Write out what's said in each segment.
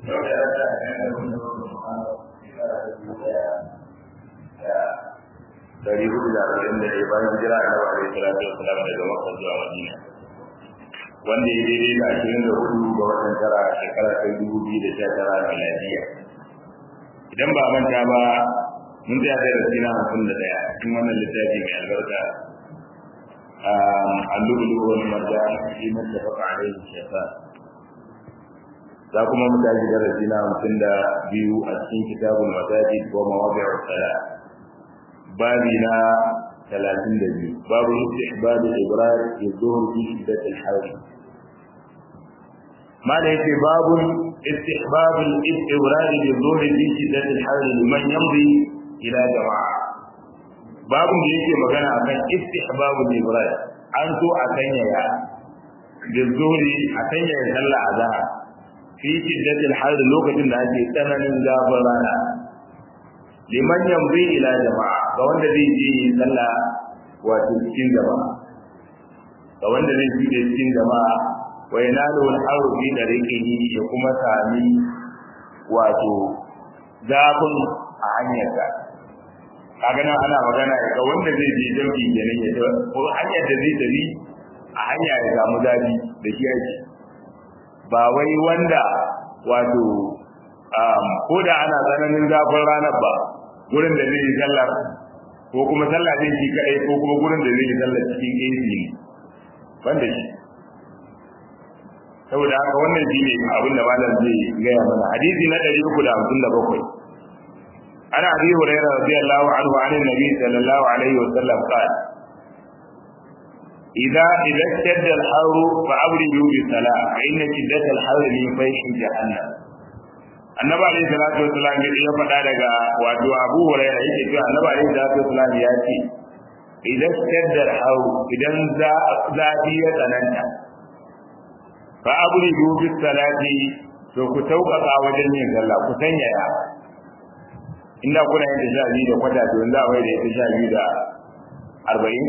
dari hudu da arba'in da ɗaya bayan jira a nawa alaihi salatu wa salam daga makka zuwa madina wanda ya daidai da ashirin da hudu ga watan tara a shekara ta dubu biyu da sha tara miladiya idan ba manta ba mun tsaya da rasi na hamsin da ɗaya cikin wannan littafi mai albarka اللؤلؤ والمرجان فيما اتفق عليه الشيخان za kuma mu tashi darasi na hamsin da biyu a cikin kitabul masajid wa mawadi'u salat babi na talatin da biyu babu istihbab al-ibrar yuzuhur fi shiddat al-harr ma da yake babu istihbab al-ibrar yuzuhur fi shiddat al-harr liman yamdi ila jama'a babu da yake magana akan istihbab al-ibrar an so a sanyaya yuzuhuri a sanyaya sallah azhar fi shiddat al-harr lokacin da ake tsananin zafin rana liman yamdi ila jama'a ga wanda zai je sallah wato cikin jama'a ga wanda zai je cikin jama'a wa yanalu al-haru fi dariqihi ya kuma sami wato zafin a hanyarsa kaga nan ana magana ga wanda zai je jami'i kenan ya ko hanyar da zai tafi a hanya ya samu zafi da shi yake ba wai wanda wato ko da ana tsananin zafin ranar ba gurin da zai yi sallar ko kuma sallah zai shi kadai ko kuma gurin da zai yi sallar cikin AC ne banda shi saboda haka wannan shi ne abin da malam zai gaya mana hadisi na ɗari uku da hamsin da bakwai ana abi hurairah radiyallahu anhu an nabi sallallahu alaihi wa sallam qala idza idza shadda al-harr fa abridu bi salah fa inna shiddat al-harr min fayhi jahannam annabi alayhi salatu wasalam ya faɗa daga wato abu hurairah yake cewa annabi alayhi salatu wasalam ya ce idan shaddar hau idan zafi ya tsananta fa abridu bis salati to ku sauƙaƙa wajen yin sallah ku sanyaya inda kuna yin ta sha biyu da kwata to yanzu a mai da ita sha biyu da arba'in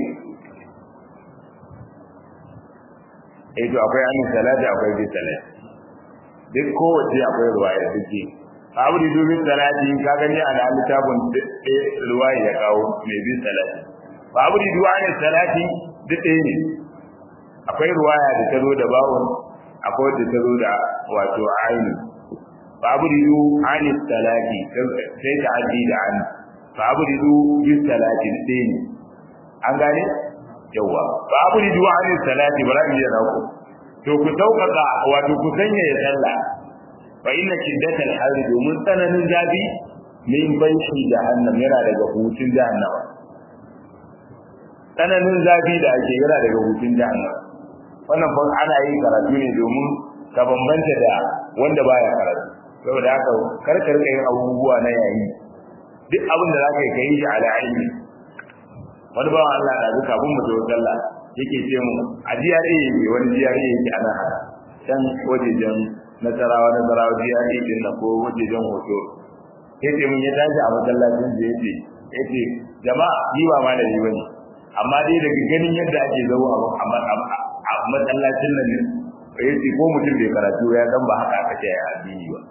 eh to akwai amin salati akwai bis salati duk kowace akwai ruwaya da take abu da dubin salati ka gani a nan littafin ruwaya ya kawo mai bin salati ba abu da duwanin salati duk ɗaya ne akwai ruwaya da ta zo da bawon akwai da ta zo da wato aini ba abu da duwanin salati sai ta addi da an ba abu da dubin salati duk ɗaya ne an gane yawa ba abu da duwanin salati ba za mu iya rako to ku sauƙaƙa wato ku sanya ya sallah fa inna shiddatal harri domin tsananin zafi min banshi jahannam yana daga hutun jahannam tsananin zafi da ake yana daga hutun jahannam wannan fa ana yin karatu ne domin ka bambanta da wanda baya karatu saboda haka karkar yin abubuwa na yayi duk abin da zaka yi kai shi ala ilmi wani bawan Allah da zuka bin mu da sallah yake ce mu a GRA ne wani GRA yake ana can wajejen nasarawa nasarawa GRA din na ko wajejen hoto yace mun ya tashi a masallacin da yace yace jama'a ni ba ma da ni bane amma dai daga ganin yadda ake zawo a masallacin nan yace ko mutum bai karatu ya san ba haka aka ce a addini ba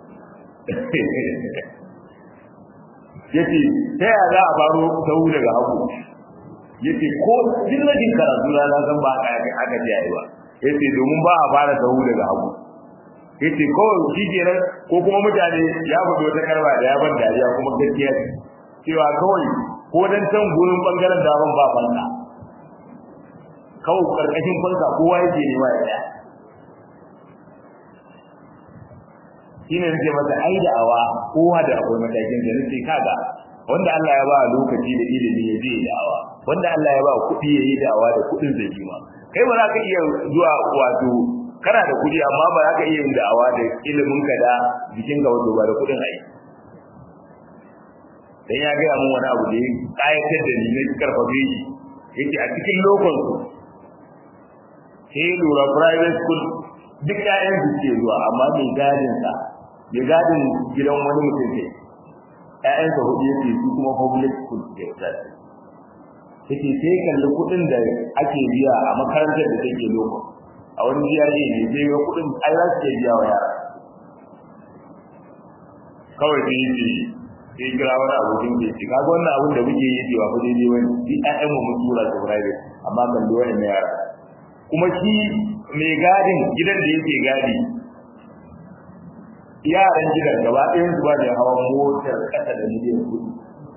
yace ta ya za a faro sau daga hagu yace ko dillajin karatu na na san ba ka aka ji yayi ba yace domin ba a fara sahu daga hagu yace ko shi kenan ko kuma mutane ya fito wata karba da ya ban dariya kuma gaskiya cewa kawai ko dan can gurin bangaren da ban ba fanka kawai karkashin fanka kowa yake nema ya tsaya shine nake masa ai da awa kowa da akwai matakin da nake kaga wanda Allah ya ba lokaci da ilimi ya je da awa wanda Allah ya ba kuɗi yayi da awa da kuɗin zai yi ma kai ba za ka iya zuwa wato kana da kuɗi amma ba za ka iya yin da'awa da ilimin ka da jikin ka wato ba da kuɗin ai dan ya gaya mun wani abu da ya kayatar da ni na karfafe shi yake a cikin lokon su sai lura private school duk ƴaƴan su ke zuwa amma mai gadin sa mai gadin gidan wani mutum ne ƴaƴan sa hudu yake su kuma public school ke tsaya yake sai kalli kuɗin da ake biya a makarantar da take lokon a wani jiya ne ne sai ga kuɗin ai za su ke biya wa yara kawai sai yace sai kira wani abokin da yake kaga wannan abin da muke yi cewa fa daidai wani shi ƴaƴan mu mun tura su private amma kan da wani yara kuma shi mai gadin gidan da yake gadi yaran gidan gaba ɗayan su ba da hawan motar kasa da miliyan kuɗi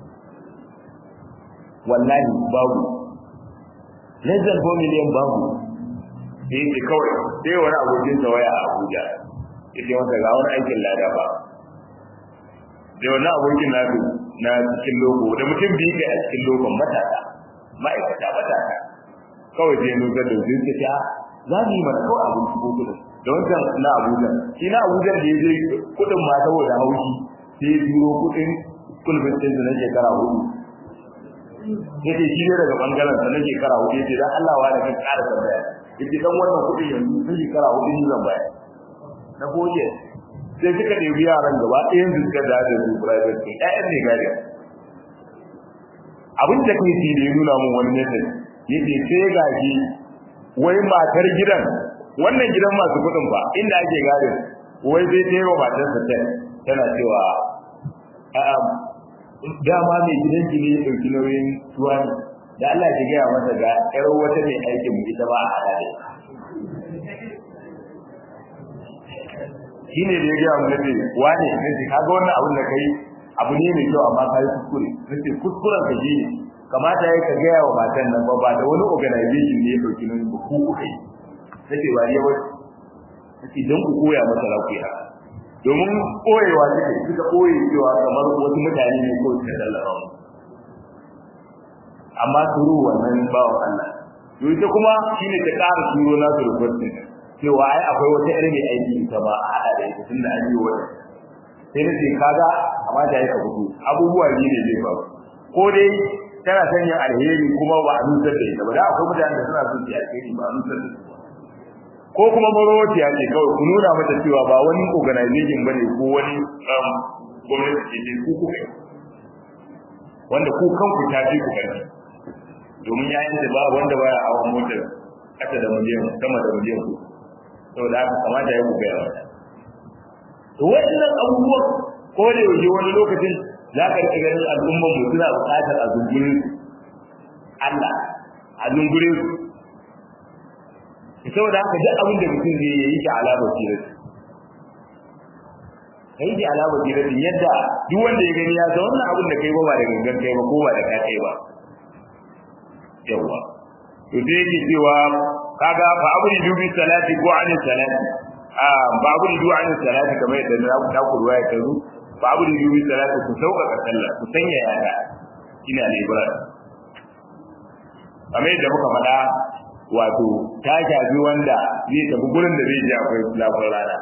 wallahi babu less than 4 million babu sai yake kawai sai wani abokin sa waya a Abuja yake masa ga wani aikin lada ba da wani abokin nasu na cikin logo da mutum biyu kai a cikin logon matasa ma'aikata matasa kawai sai nusar da su suka ce za mu yi mana kawai abin shigo kudin da wancan na Abuja shi na Abuja da ya je kudin ma saboda haushi sai ya turo kudin kulbin ɗin na shekara hudu yace shi ne daga bangaren sa na shekara hudu yace dan Allah wa da kan ƙara tambaya yace dan wannan kudin yanzu sun shekara hudu ni zan bayar na goje sai suka ɗebi yaran gaba ɗayan su suka da da su private ɗin ƴaƴan ne gari abin da kai shi da ya nuna mun wani message yace sai gashi wai matar gidan wannan gidan masu kuɗin ba inda ake gadin wai sai ta yi wa matarsa ta tana cewa a'a dama mai gidan ki ne ya ɗauki nauyin tuwa ne da Allah ki gaya masa ga ƴar wata mai aikin mu ita ba a hada da shi ne da ya gaya mu nace wane nace kaga wannan abin da kai abu ne mai kyau amma kai kuskure nace kuskuren ka shi kamata ya ka gaya wa matan nan ba ba da wani organization ne ya ɗauki nauyin ba ku kuka yi nace ba ne wai nace don ku koya masa lafiya domin koyewa suke suka koye cewa kamar wasu mutane ne ko suka tallafa mu amma turu wannan bawan Allah to ita kuma shine ta ƙara turo na su rubutu cewa ai akwai wata irin mai aiki ita ba a hada da ita tunda an yi wata sai na ce kaga amma da yake fito abubuwa ne ne zai faru ko dai tana sanya alheri kuma ba a nusar da ita ba da akwai mutane da suna son su alheri ba a nusar da su ba ko kuma marowatiya ce kawai ku nuna mata cewa ba wani organization bane ko wani gwamnati ce ku kuka wanda ku kanku ta fi ku kanki domin ya yi ba wanda baya hawan motar kasa da miliyan sama da miliyan ku saboda haka kamata ya ku gaya mata to waɗannan abubuwan ko da yaushe wani lokacin za ka rika ganin al'ummar mu suna buƙatar a zungurin Allah a zungurin su saboda haka duk abin da mutum zai yi shi ala basirati kai shi ala basirati yadda duk wanda ya gani ya san wannan abin da kai ba ba da gangan kai ba ko ba da ka kai ba yawa to sai yake cewa kaga fa abudi dubi salati ko anin salati a ba abudi dubi anin salati kamar yadda na ku ta kurwa ya tazu fa abudi dubi salati ku sauƙaƙa sallah ku sanya yaya ina ne ibrahim kamar yadda muka faɗa wato ta shafi wanda zai tafi gurin da zai je akwai zafin rana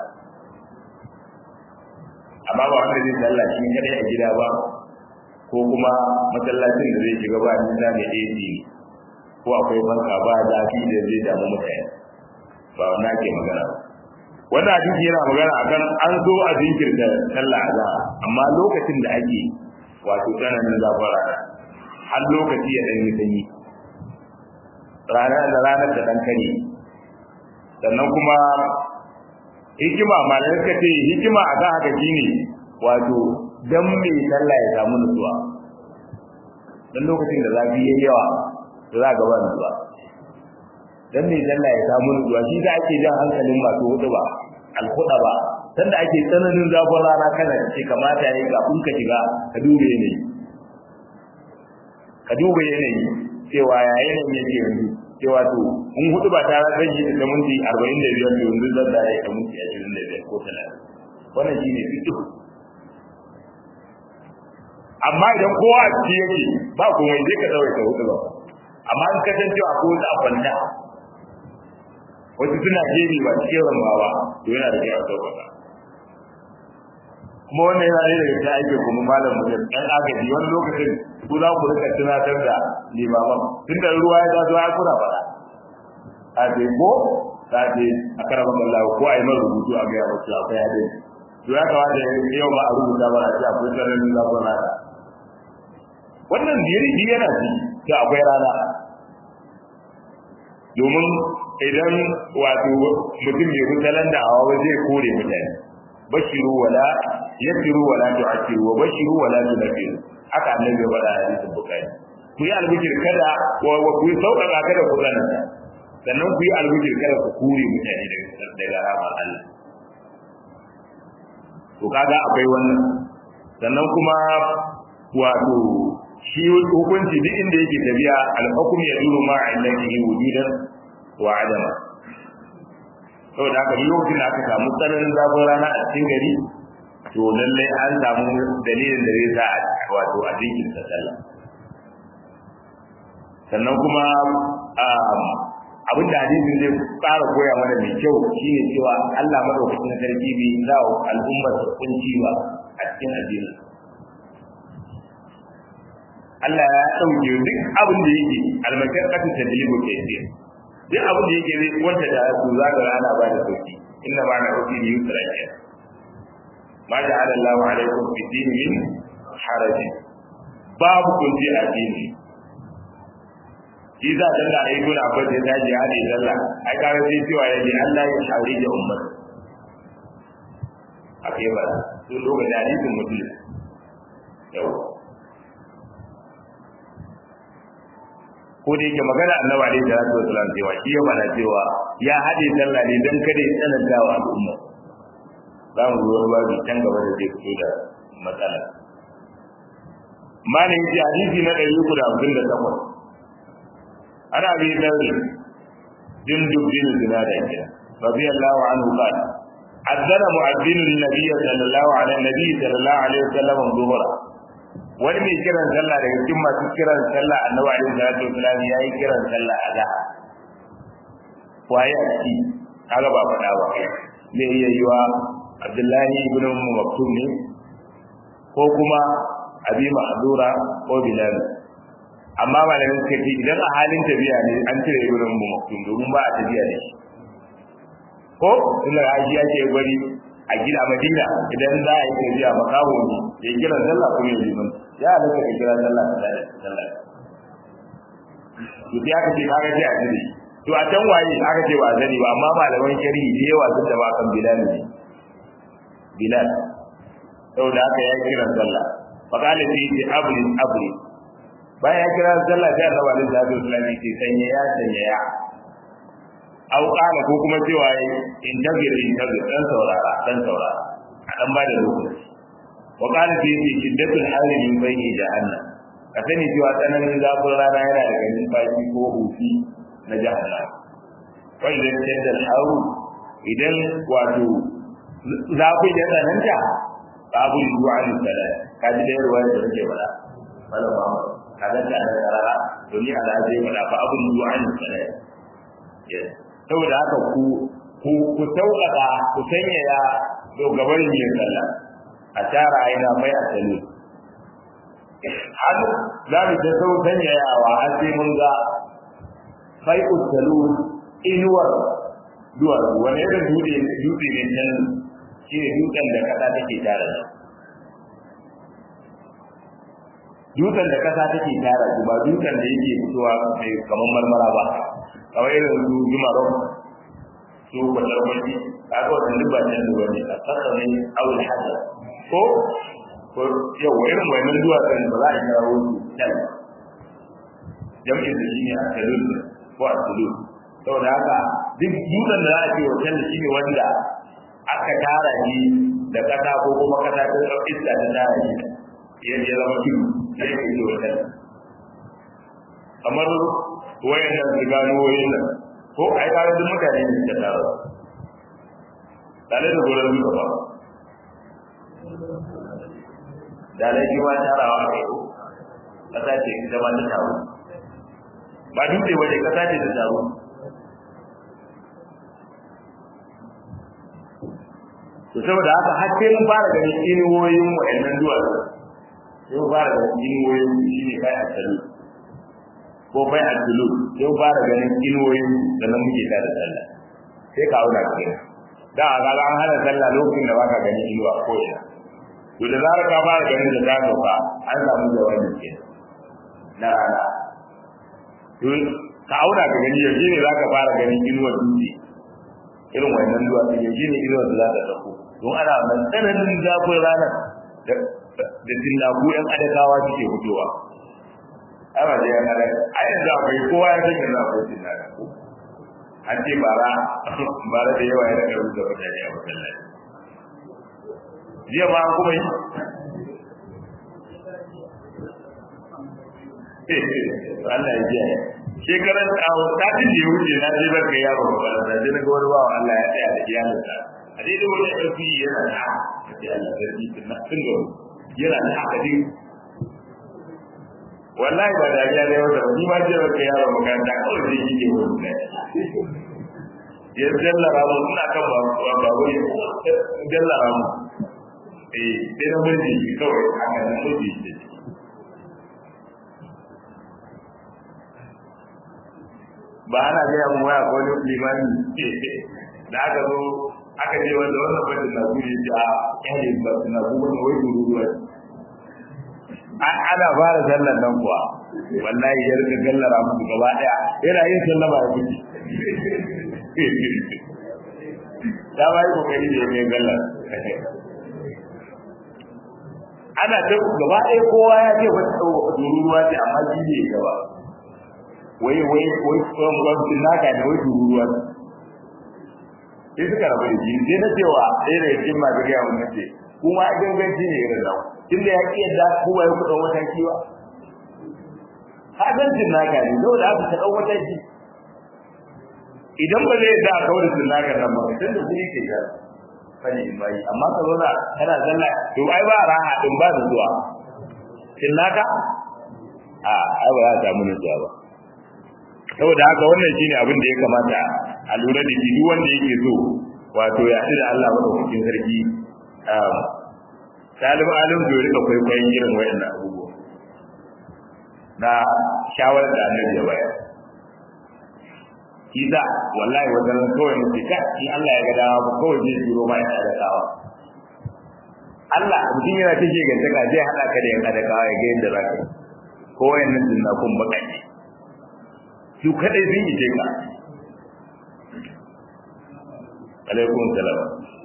amma ba wanda zai sallah shi kadai a gida ba ko kuma masallacin da zai shiga ba nisa mai AC ko akwai banka ba zafi da zai damu mutane ba wannan ke magana wannan hadisi yana magana akan an zo a jinkirta sallah azhar amma lokacin da ake wato tsananin zafin rana har lokaci ya dan yi sanyi ranar da ranar da dan kare sannan kuma hikima malamai suka ce hikima a kan haka shine wato dan mai sallah ya samu nutsuwa dan lokacin da zafi yayi yawa to za ga ba nutsuwa dan mai sallah ya samu nutsuwa shi da ake jan hankalin masu hudu ba alhuda ba sanda ake tsananin zafin rana kana ce kamata yayi kafin ka shiga ka dube yanayi ka duba yanayi cewa ya yanayin yake yanzu cewa to in hudu ba ta zan yi da minti 45 to yanzu zan da ya ta minti 25 ko 30 wannan shine fiqh amma idan kowa a ciki yake ba kuma zai ka dawo ta hudu ba amma in ka san cewa ko da kwanta wasu suna jeri ba cikin rambawa to yana da kyau a sauƙaƙa kuma wannan yana ɗaya daga cikin aikin kuma malam mutum ɗan agaji wani lokacin ku za ku rika tunatar da limaman tun da ruwa ya taso ya kuna faɗa a ce ko ta ce a karama Allah ko a yi mara rubutu a gaya wasu akwai hadin to ya kamata yau ma a rubuta ba a ce akwai tsananin zafin rana wannan biyari yana ci ta akwai rana domin idan wato mutum mai mutalan da hawa zai kore mutane bashiru wala yasiru wa la tu'siru wa bashiru wa la tunfiru haka annabi ya faɗa a hadisin bukhari ku yi albishir kada wa ku yi sauƙaƙa kada ku tsananta sannan ku yi albishir kada ku kure mutane daga daga rahmar Allah to kaga akwai wannan sannan kuma wato shi hukunci duk inda yake tafiya al-hukm ya duru ma illatihi wujudan wa adama saboda haka duk lokacin da aka samu tsananin zafin rana a cikin gari to lallai an samu dalilin da zai sa a wato a jikin sallah sannan kuma abin da hadisin zai fara koya mana mai kyau shine cewa Allah madaukakin sarki bai za wa al'ummar su kunci ba a cikin addinin Allah ya dauke duk abin da yake almakakkatu tadlibu kayyid duk abin da yake zai wanda da su za ga ana ba da sauki inna ma na rufi yusra ke ma ja'ala Allahu alaikum fi dini min haraj babu kunci a dini shi za ta da ayyukan abin da ya dace ya ne dalla ai kare sai cewa ya ne Allah ya shawari da ummar akai ba sun lokacin hadisin mutum yau ko da yake magana annabi alaihi salatu wasallam cewa shi ya fara cewa ya hade sallah ne dan kada ya tsananta wa al'umma za mu zo babu can gaba da zai fito da matsala malin ji hadisi na ɗari uku da hamsin da takwas ana bi daure din dubbin zina da kira radiyallahu anhu qala أذن مؤذن النبي صلى الله عليه النبي صلى الله عليه وسلم الظهر wani mai kiran sallah daga cikin masu kiran sallah annabi alaihi salatu wasallam ya yi kiran sallah a da waye a ciki kaga ba faɗa ba me iya yiwa abdullahi ibn maktum ne ko kuma abi mahdura ko bilal amma malamin suka ce idan a halin tafiya ne an cire ibn maktum domin ba a tafiya da shi ko tunda aji ake bari a gida madina idan za a yi tafiya makawo ne ya kira sallah kuma ya liman ya halatta ka kira sallah da sallah to sai aka ce kaga sai a jiri to a can waye aka ce ba zani ba amma malaman shari'i da yawa sun taba kan bilal ne bilal saboda haka ya kira sallah fakala sai ce abri abri bayan ya kira sallah sai annabi alaihi salatu wasallam ya ce sanya ya sanya ya au kana ko kuma cewa in tagir in tagir dan saurara dan saurara a dan ba da lokaci wa kana fi fi shiddatul hali min bayni jahannam ka sani cewa tsananin zafin rana yana daga numfashi ko hufi na jahannam wa idan shaddal haru idan wato zafin ya tsananta babu zuwa ni salat ka ji da yarwa da take bada wala ba ka ga da karara domin Allah zai bada fa abu zuwa ni salat saboda haka ku ku ku sauƙaƙa ku sanyaya dogaban yin sallah a tara aina mai a tsalle har za mu ta sau sanyayawa har sai mun ga fai ustalu inuwar duwar wani irin dutse dutse ne can shi ne dutsen da kasa take tara shi dutsen da kasa take tara shi ba dutsen da yake fitowa mai kamar marmara ba kamar irin su jimarau su kwatar wani kaga wannan duk ba can zuwa ne a sassa ne awul hajar ko ko yau irin wannan duwatsun ba za a kira wasu can jam'in da shi ne a talul ko a talul saboda haka duk dutsen da za a ce wancan da shi ne wanda aka tara shi da kasa ko kuma kasa ta iska ta tara shi ya zama tudu sai ka yi wancan kamar wayan nan su gano wayan nan ko ai ka duk mutane ne da taro dalai da gurin duka ba dalai ji ma tarawa a kai kasa ce ita ma ta taro ba dutse waje kasa ce ta taro to saboda haka har sai mun fara ganin inuwoyin wa'annan duwatsu sai mun fara ganin inuwoyin shi ne kai a tsalu ko bai a tulu sai mun fara ganin inuwoyin da nan muke ta da sallah sai ka auna ka gani da a ga an hana sallah lokacin da baka ganin inuwa ko ina to da zarar ka fara ganin da ta sauka an samu jawabi ke na rana to ka auna ka gani yanzu ne za ka fara ganin inuwar dutse irin wannan duwa ne shi ne irin da za ta dauko don ana nan tsananin zafin ranar da tillaku yan adakawa suke fitowa ana da yan adaka a yanzu akwai kowa ya san yanzu akwai tillaku an ce bara bara da yawa ya daga rubuta mutane a masallaci jiya ma an kuma yi Allah ya jiya shekaran a satin da ya wuce na je zan kai yaro makaranta sai na ga wani bawa Allah ya tsaya da iyalinsa a daidai wani ƙarfi yana da haka sai Allah ya rike tun tun da yana da haka dai wallahi ba da ya ne wata ni ma je zan kai yaro makaranta kawai sai shi ke wani ne ya jallara mu ina kan ba ba wai jallara mu eh sai na murji kawai haka na murji shi ba ana gaya mu waya ko wani limani da aka zo aka je wanda wannan bada na guri da kyale ba na guri wani wai gururuwa ana fara sallar nan kuwa wallahi ya rika gallara musu gaba daya yana yin sallama ya fice da ba yi kokari da ya gallar ana ta gaba ɗaya kowa ya ce wata tururuwa ce amma shi ne gaba wai wai wai tsohon gwamnatin naka ne wai tururuwa sai suka rabu da shi sai na cewa ɗaya daga cikin masu gaya mun nace kuma a ganganci ne irin nan tun da ya ƙi yadda kuma ya kuɗin wata kiwa hadancin naka ne saboda aka ta ɗan wata ki idan ba zai da kawai da naka nan ba tun da kuri ke gara fani in bayi amma ka zo na kana zalla to ai ba raha din ba da zuwa kin naka a ai ba za ta samu nutsuwa ba saboda haka wannan shine abin da ya kamata a lura da shi duk wanda yake so wato ya da Allah madaukakin sarki Salim alim da rika kwaikwayon irin wayannan abubuwa na shawarar da annabi ya bayar kiza wallahi wajen kawai mutum ka in Allah ya ga dama ba kawai zai turo ma ya adakawa Allah mutum yana ta ke gantaka zai hada ka da yan adakawa ya ga yadda za ka yi ko wayannan jinnakun bakaki su kadai sun yi ka alaikum salam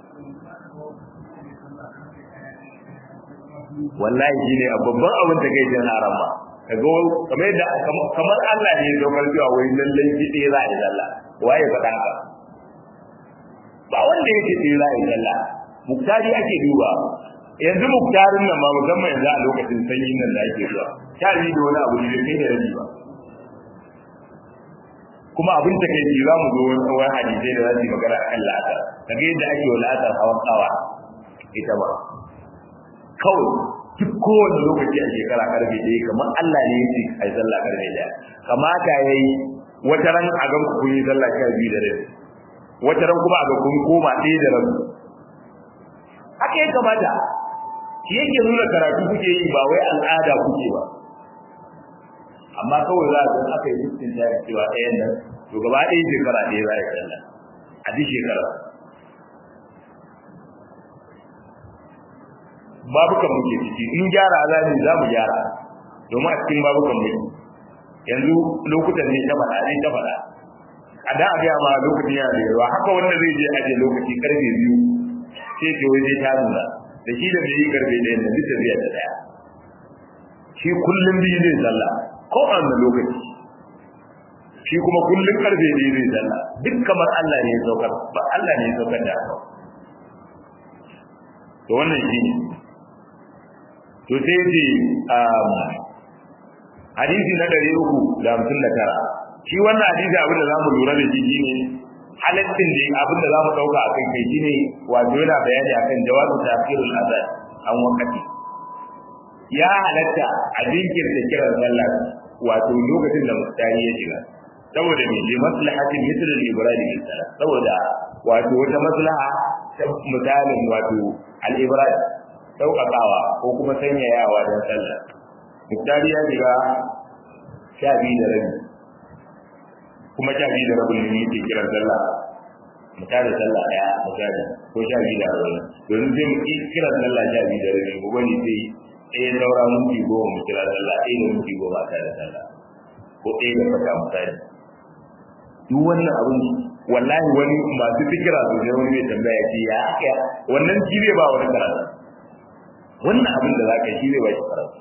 wallahi shine a babban abin da kai jin haram ba kaga kamar da kamar Allah ne ya dokar cewa wai lallai shi ɗaya za a yi zalla waye faɗa ka ba wanda yake ɗaya za a yi zalla muktari ake duba yanzu muktarin nan ma musamman yanzu a lokacin sanyi nan da ake zuwa sha biyu da wani abu ne kai da rabi ba kuma abin ta kai za mu zo wani hadisai da za su yi magana akan la'asar kaga yadda ake wa la'asar hawan kawa ita ba kawai duk kowane lokaci a shekara karfe ɗaya kamar Allah ne ya ce a yi sallah karfe ɗaya kamata ya yi wata ran a gan kun yi sallah sha biyu da rabi wata ran kuma a ga kun koma ɗaya da rabi haka ya kamata shi yake nuna karatu kuke yi ba wai al'ada kuke ba amma kawai za a san aka yi dukkan jari cewa ɗayan nan to gaba ɗaya shekara ɗaya za a yi sallah a duk shekara babukan muke ciki in gyara za ne za mu gyara domin a cikin babukan muke yanzu lokutan ne ta faɗa ne ta faɗa a da a gaya ma lokacin yana da yawa haka wanda zai je aje lokaci karfe biyu sai ce wai zai ta nuna da shi da mai yi karfe ɗaya da duk tafiya da ɗaya shi kullum biyu zai sallah ko a wani lokaci shi kuma kullum karfe biyu zai sallah duk kamar Allah ne ya saukar ba Allah ne ya saukar da haka to wannan shi ne to sai ce hadisi na ɗari uku da hamsin da tara shi wannan hadisi abin da za mu lura da shi shine halittin da abin da za mu ɗauka a kai kai shine wato yana bayani akan jawabu tafsirul azan an wakati ya halatta a jinkirta kiran sallah wato lokacin da mustari ya shiga saboda me li maslahatin mithl al-ibrahim bin salat saboda wato wata maslaha ta misalin wato al-ibrahim sauƙaƙawa ko kuma sanyayawa don sallah muktari ya shiga sha biyu da rabi kuma sha biyu da rabin ne yake kiran sallah mu tada sallah ɗaya misali ko sha biyu da rabin domin zai mu kiran sallah sha biyu da rabi ko wani sai ɗaya saura minti goma mu kira sallah ɗaya da minti goma a tada sallah ko ɗaya da fata misali duk wannan abin wallahi wani masu fikira su ne wani mai tambaya ce ya aka wannan shi zai ba wani karatu wannan abin da za ka shi zai ba shi karatu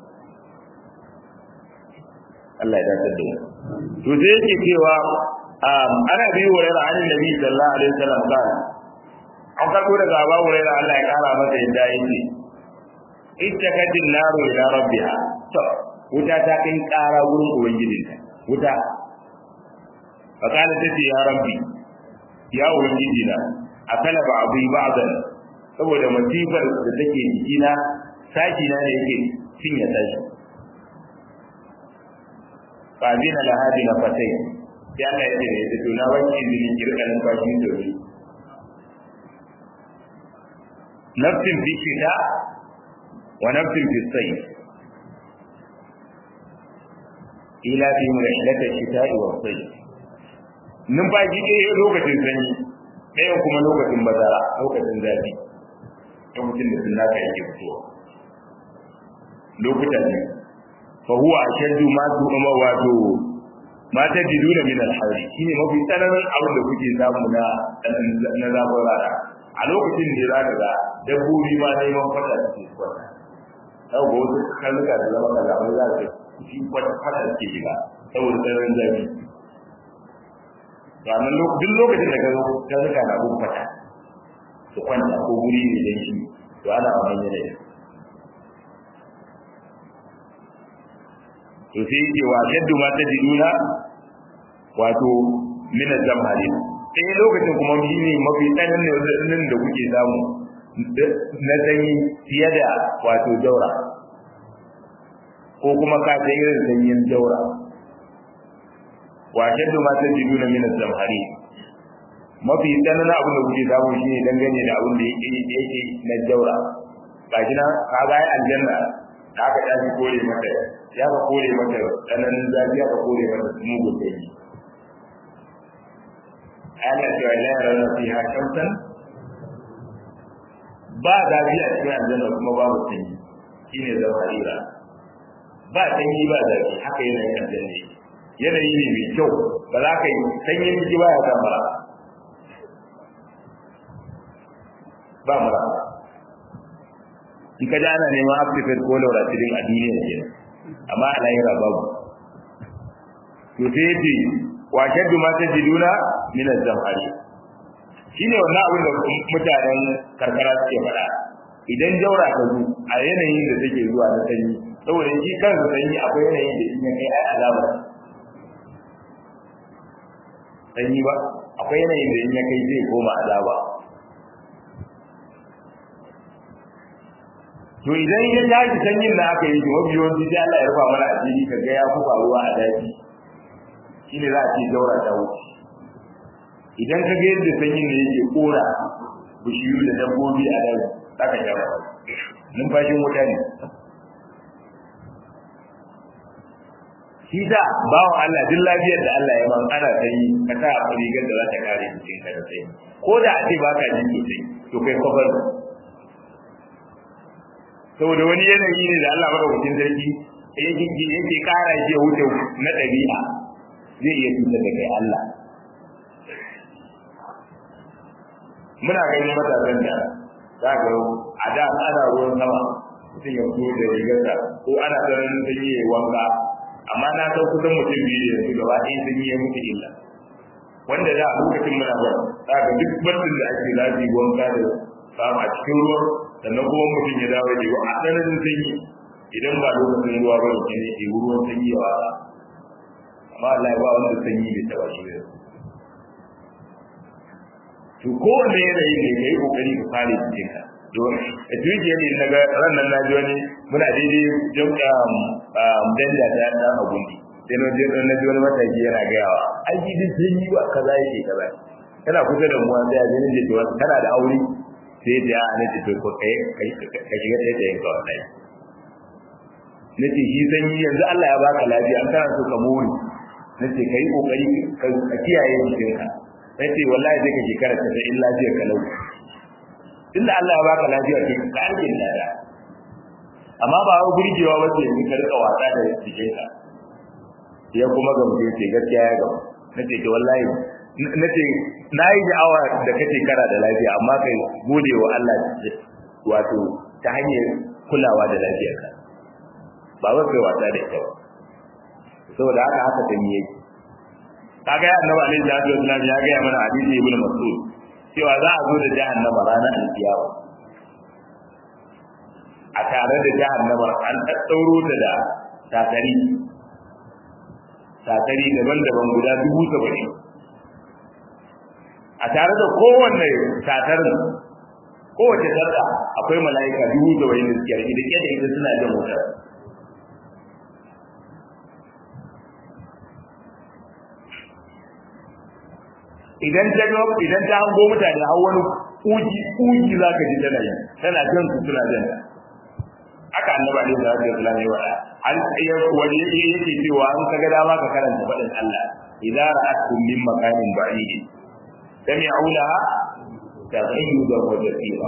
Allah ya dace da mu to sai yake cewa ana biyu wa yana an nabi sallallahu alaihi wasallam kan an karbo daga Abu Hurairah Allah ya kara masa yadda yake ittakatin naru ila rabbiha to wuta ta kai kara gurin ubangijinta wuta fa kana tace ya rabbi ya ubangiji na akala ba abu ba'dan saboda masifar da take jikina sashi na ne yake cinye sashi fa bina la hadi na fatai sai Allah ya ce da ita to na wanke izini kirka nan bashi da wuri nafsin fi shita wa nafsin fi sayf ila fi rihlata shita'i wa sayf numfashi ɗaya lokacin sanyi ɗaya kuma lokacin bazara lokacin zafi lokacin da sun naka yake fitowa lokutan ne fa huwa ashaddu ma tu'ma wato ma tajiduna min al-harri shine mafi tsananin abin da kuke samu na na zafin rana a lokacin da za ka ga dabbobi ma neman fata da ke kwata sau ga wasu karnuka da zama kaza wani za ka shi kwata fata da ke shiga saboda tsananin zafi ranar duk lokacin da ka zo karnuka na gun fata su kwanta ko guri ne don shi to ana wannan yanayi to sai yake wa yadda ma ta jiduna wato min zamhari sai lokacin kuma shi ne mafi tsananin da kuke samu na sanyi fiye da wato jaura ko kuma ka ta irin sanyin jaura wa shaddu ma ta jiduna min zamhari mafi tsananin abin da kuke samu shi ne dangane da abin da yake yake na jaura gashi na ka ga aljanna da aka tashi kore mata ya ka kore mata tsananin zafi ya ka kore mata mugun sanyi ana cewa la yarana fiha shamsan ba zafi a cikin aljanna kuma babu sanyi shine zawharira ba sanyi ba zafi haka yanayin aljanna yake yanayi ne mai kyau ba za ka yi sanyin jiki ba ya kama ba mura in ka ji ana neman actifate ko lauratirin a duniya ke amma a lahira babu to sai yace wa shaddu ma tajiduna min az-zamhari shine wannan abin da mutanen karkara suke faɗa idan jaura ta zo a yanayin da take zuwa na sanyi saboda shi kansa sanyi akwai yanayin da in ya kai ai azaba sanyi ba akwai yanayin da in ya kai zai koma azaba to idan ya tashi sanyin da aka yi to mafi yawanci sai Allah ya rufa mana asiri ka ga ya fi faruwa a daji shine za a ce daura ta wuce idan ka ga yadda sanyin ne yake kora bishiyu da dabbobi a daji za ka sha numfashin wuta ne shi da bawan Allah duk lafiyar da Allah ya man ana sanyi ka sa rigar da za ta kare jikin ka da sanyi ko da a ce ba ka jin sosai to kai kwafar saboda wani yanayi ne da Allah madaukakin sarki yake yake kara shi wuce na ɗabi'a zai iya cutar da kai Allah muna ganin matasan da za ka a da ana ruwan sama mutum ya fito da rigarsa ko ana tsananin sanyi ya wanka amma na san kusan mutum biyu yanzu gaba ɗaya sanyi ya mutu illa wanda da a lokacin muna ba za ka duk barcin da ake zafi wanka da samu a cikin ruwan sannan kuma mutum ya dawo da a tsananin sanyi idan ba lokacin ruwa ba ne ne ke ruwan sanyi ya wasa amma Allah ya ba wanda sanyi bai taba shi da to kowanne yanayi ne ka yi kokari ka kare jikin ka don a tujiya ne na ga ranar na ji wani muna daidai jamka danda ta ta abundi sai na ji na ji wani mataki yana gayawa ai ji sanyi ba kaza yake kaza kana kusa da mu sai a jinin da ke wasu kana da aure sai da ya ne to ko kai ka shiga sai da yanka wallahi nace shi sanyi yanzu Allah ya baka lafiya an kana so ka more nace kai kokari ka kiyaye jikinka nace wallahi sai ka shekara ta in lafiya ka lau tunda Allah ya baka lafiya kai ka arkin lada amma ba wai burgewa ba ce ka rika wasa da jikinka ya kuma gamsu ce gaskiya ya gaba nace to wallahi nace nayi da'awa da kace kara da lafiya amma kai gode wa Allah wato ta hanyar kulawa da lafiyarka ba wai kai wasa da ita ba saboda haka haka ta miye kaga ya annabi alaihi salatu wasallam ya ga mana hadisi ibnu mas'ud cewa za a zo da jahannama ranar alkiyama a tare da jahannama an ɗaɗɗauro ta da takari takari daban-daban guda dubu saba'in a tare da kowanne tatarin kowace sarda akwai mala'ika dubu saba'in da suke rike da ke da ita suna jan wutar idan ta ga idan ta hango mutane har wani kuji kuji zaka ji tana yi tana jan su suna jan haka annabi alaihi salatu wasallam ya wada an ya wani yake cewa an kaga dama ka karanta fadin Allah idza ra'atkum min makanin ba'id sami'u laha taghayyudan wa jasira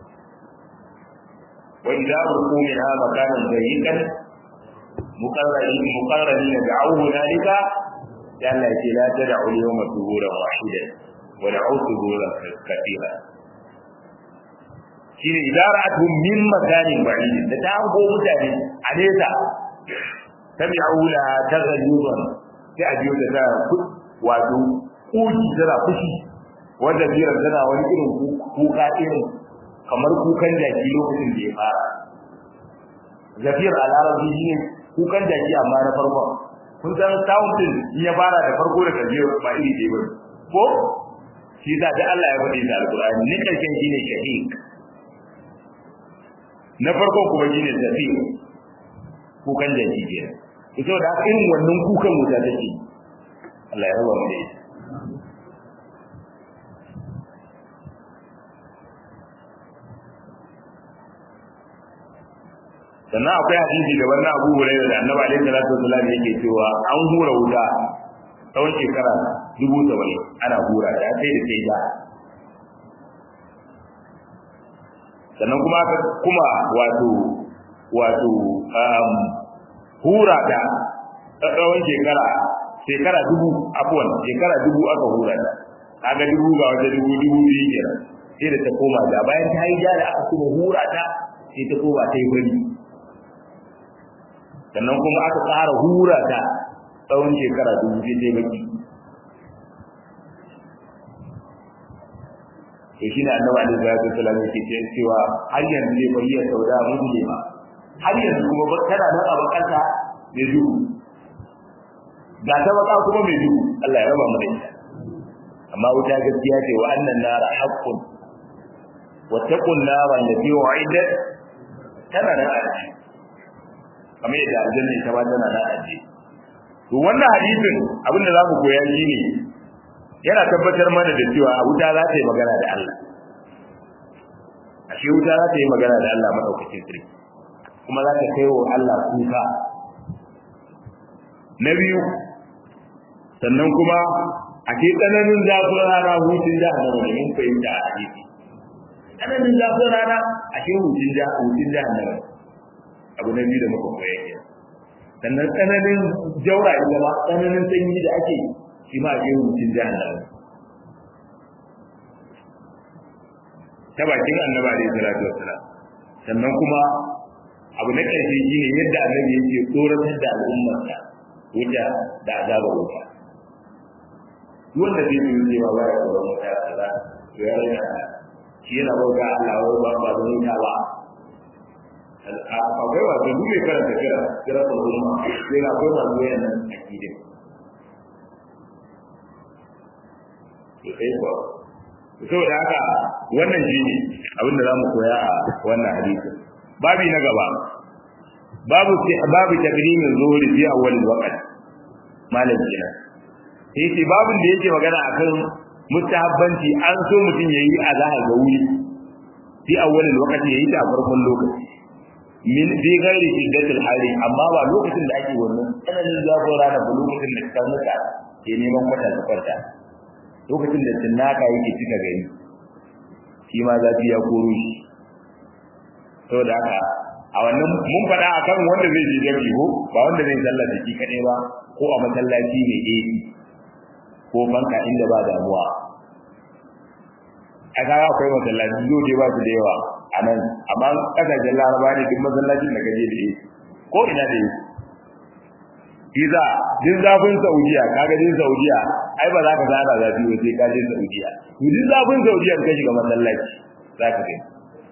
wa idza ruku minha makanan dayyikan muqarrabin muqarrabin da'u dhalika dan Allah ce la tad'u al-yawma thuburan wahidan wa da'u thuburan kathira shine idaratu min makanin ba'id da ta hango mutane a nesa tabi'u la taghayyuran sai a biyo da ta wato kuji tana fushi wanda biyar tana wani irin kuka irin kamar kukan jaki lokacin da ya fara zafiyar a larabci shine kukan jaki amma na farkon kun san sound din in ya fara da farko da karshe ba iri ɗaya bane ko shi da da Allah ya faɗi da alƙur'ani ne karshen shine shahid na farko kuma shine zafi kukan da shi kenan ito da irin wannan kukan wuta take Allah ya raba mu da ita sannan akwai hadisi da wannan Abu Hurairah da Annabi alaihi salatu wasallam yake cewa an hura wuta tsawon shekara dubu saba'in ana hura ta sai da sai da sannan kuma aka kuma wato wato um, hura ta tsawon shekara shekara dubu abuwan shekara dubu aka hura ta kaga dubu ga wata dubu dubu biyu kenan sai da ta koma da bayan ta yi da aka kuma hura ta sai ta koma ta yi bari sannan kuma aka ƙara hura ta tsawon shekara dubu sai ta yi baki to shi ne annabi alaihi salatu wasallam yake cewa har yanzu zai bayyana sauda mun ne ba har yanzu kuma ba tana nan a bakanta mai duhu ga ta baka kuma mai duhu Allah ya raba mu da ita amma wuta gaskiya ce wa annan nara haqqun wa taqun nara allati wa'idat tana nan a ciki kamar yadda aljanna ita ba tana nan a ciki to wannan hadisin abin da zamu koya shine yana tabbatar mana da cewa wuta za ta yi magana da Allah ashe wuta za ta yi magana da Allah madaukakin sarki kuma za ta kai wa Allah kuka na biyu sannan kuma a ke tsananin zafin rana hutun jahannama da mun fahimta a hadisi tsananin zafin rana a ke hutun jahannama abu na biyu da muka koya ke sannan tsananin jaura ita ma tsananin sanyi da ake shi ma a ke hutun jahannama ta bakin annaba alaihi salatu wassalam sannan kuma abu na ƙarshe shine yadda annabi yake tsoratar da al'ummarsa wuta da azabar wuta wanda zai yi cewa ba ya tsoron wuta kaza to ya rage shi yana bauta Allah wai ba ba da wuta ba akwai wato duk mai karanta kira kira ko umma sai na akwai masu wayan nan akidin to sai ko saboda haka wannan shine abin da zamu koya a wannan hadisin babi na gaba babu babu takdimin zuhuri fi awwal waqt malam kina sai ce babin da yake magana akan mustahabbanci an so mutum yayi azhar ga wuri fi awwal waqt yayi ta farkon lokaci min bi ghairi shiddatil hali amma ba lokacin da ake wannan tsananin zafin rana ba lokacin da ka muka ke neman kwata ta kwata lokacin da tinnaka yake cika gari shi ma zafi ya koro shi saboda haka a wannan mun faɗa akan wanda zai je jami'i ko ba wanda zai sallah da shi kaɗai ba ko a masallaci mai AC ko banka inda ba damuwa a kaga akwai masallaci zo dai ba su da yawa a nan amma kasashen laraba ne duk masallacin da gaje da yi ko ina da yi Iza din zafin Saudiya kaga din Saudiya ai ba za ka zana zafi ba sai ka je Saudiya to din zafin Saudiya ka shiga masallaci za ka kai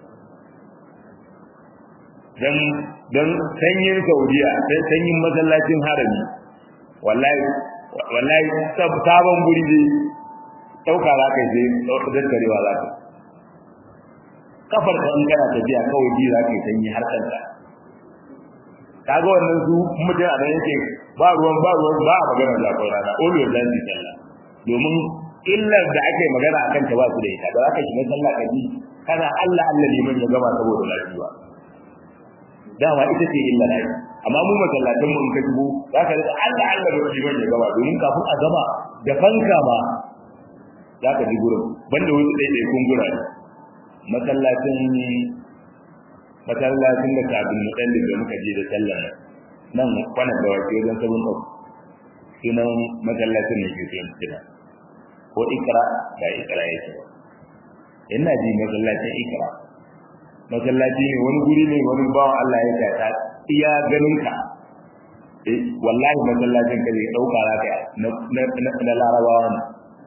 dan dan sanyin Saudiya dan sanyin masallacin harami wallahi wallahi sabon guri ne dauka za ka je daddarewa za ka kafar ka in kana tafiya kawai bi za ka yi sanyi har kanka kaga wannan su mutum a nan yake ba ruwan ba ruwan ba a magana zafin rana always zan ji sallah domin illar da ake magana akan ta ba su da ita da za ka shiga sallah ka ji kana Allah Allah liman ya gama saboda lafiya dama ita ce illa ne amma mu masallatan mu in ka dubo za ka rika Allah Allah da liman ya gama domin kafin a gama da fanka ba za ka ji gurin banda wasu ɗaiɗaikun gurare masallacin masallacin da kafin mu dan da muka je da sallah nan kwanan da wace wajen sabon ɗau sunan masallacin ne ke sunan kira ko ikra da ikra yake ina ji masallacin ikra masallaci ne wani guri ne wani bawan Allah ya tata iya ganin ka eh wallahi masallacin ka zai dauka zaka na na larabawa ne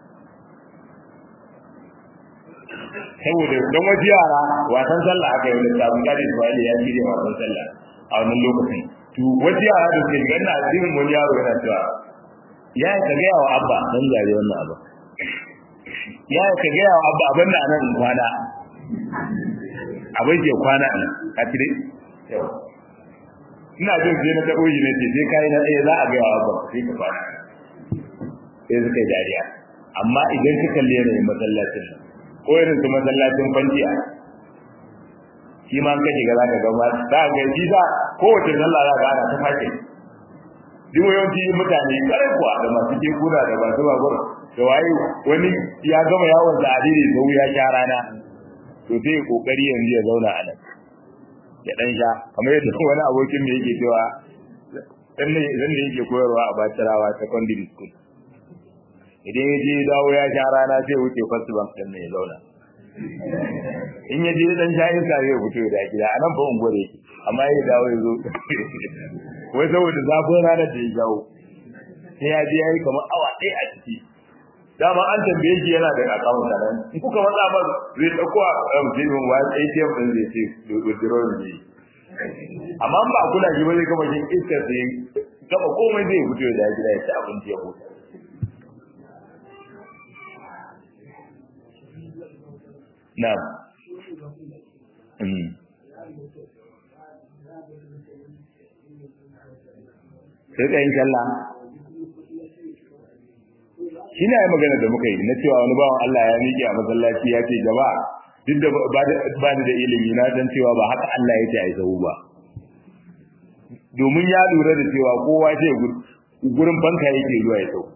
saboda don wasu yara wasan sallah aka yi wani sabon gadi Ismail ya shirya wasan sallah a wannan lokacin to wasu yara da ke ganin a cikin wani yaro yana cewa ya ka gaya wa abba dan zare wannan abu ya ka gaya wa abba abin da anan kwana abin ke kwana a a tire ina jin sai na taɓo shi ne ce sai kai na ɗaya za a gaya wa abba sai ka kwana sai suka yi dariya amma idan ka kalli yanayin masallacin nan ko irin su masallacin kwanciya shi ma ka shiga za ka ga ma za ka ga shi za kowace sallah za ka ana ta fashe duk yawanci mutane kare kuwa da masu kekuna da masu babur da waye wani ya gama yawon sa adiri sau ya sha rana to sai kokari yanzu ya zauna a nan ya dan sha kamar yadda wani abokin da yake cewa dan ne idan da yake koyarwa a Bacirawa secondary school idan ya je dawo ya sha rana sai wuce first bank din ne ya zauna in ya je dan sha iska zai fito da gida a nan fa unguwar yake amma ya dawo ya zo wai saboda zafin ranar da ya jawo sai ya je ya yi kamar awa ɗaya a ciki dama an tambaye shi yana da akawun sa nan in kuka matsa ba zai dauko a mutumin wa ATM din zai ce withdraw ne amma ba kula shi ba zai kama shi iska sai gaba komai zai fito da gida ya ci abinci ya huta na'am sai ka yin sallah shi ne magana da muka yi na cewa wani bawan Allah ya miƙe a masallaci ya ce gaba duk da ba ni da ilimi na san cewa ba haka Allah ya ce a yi sahu ba domin ya lura da cewa kowa ce gurin banka yake zuwa ya sau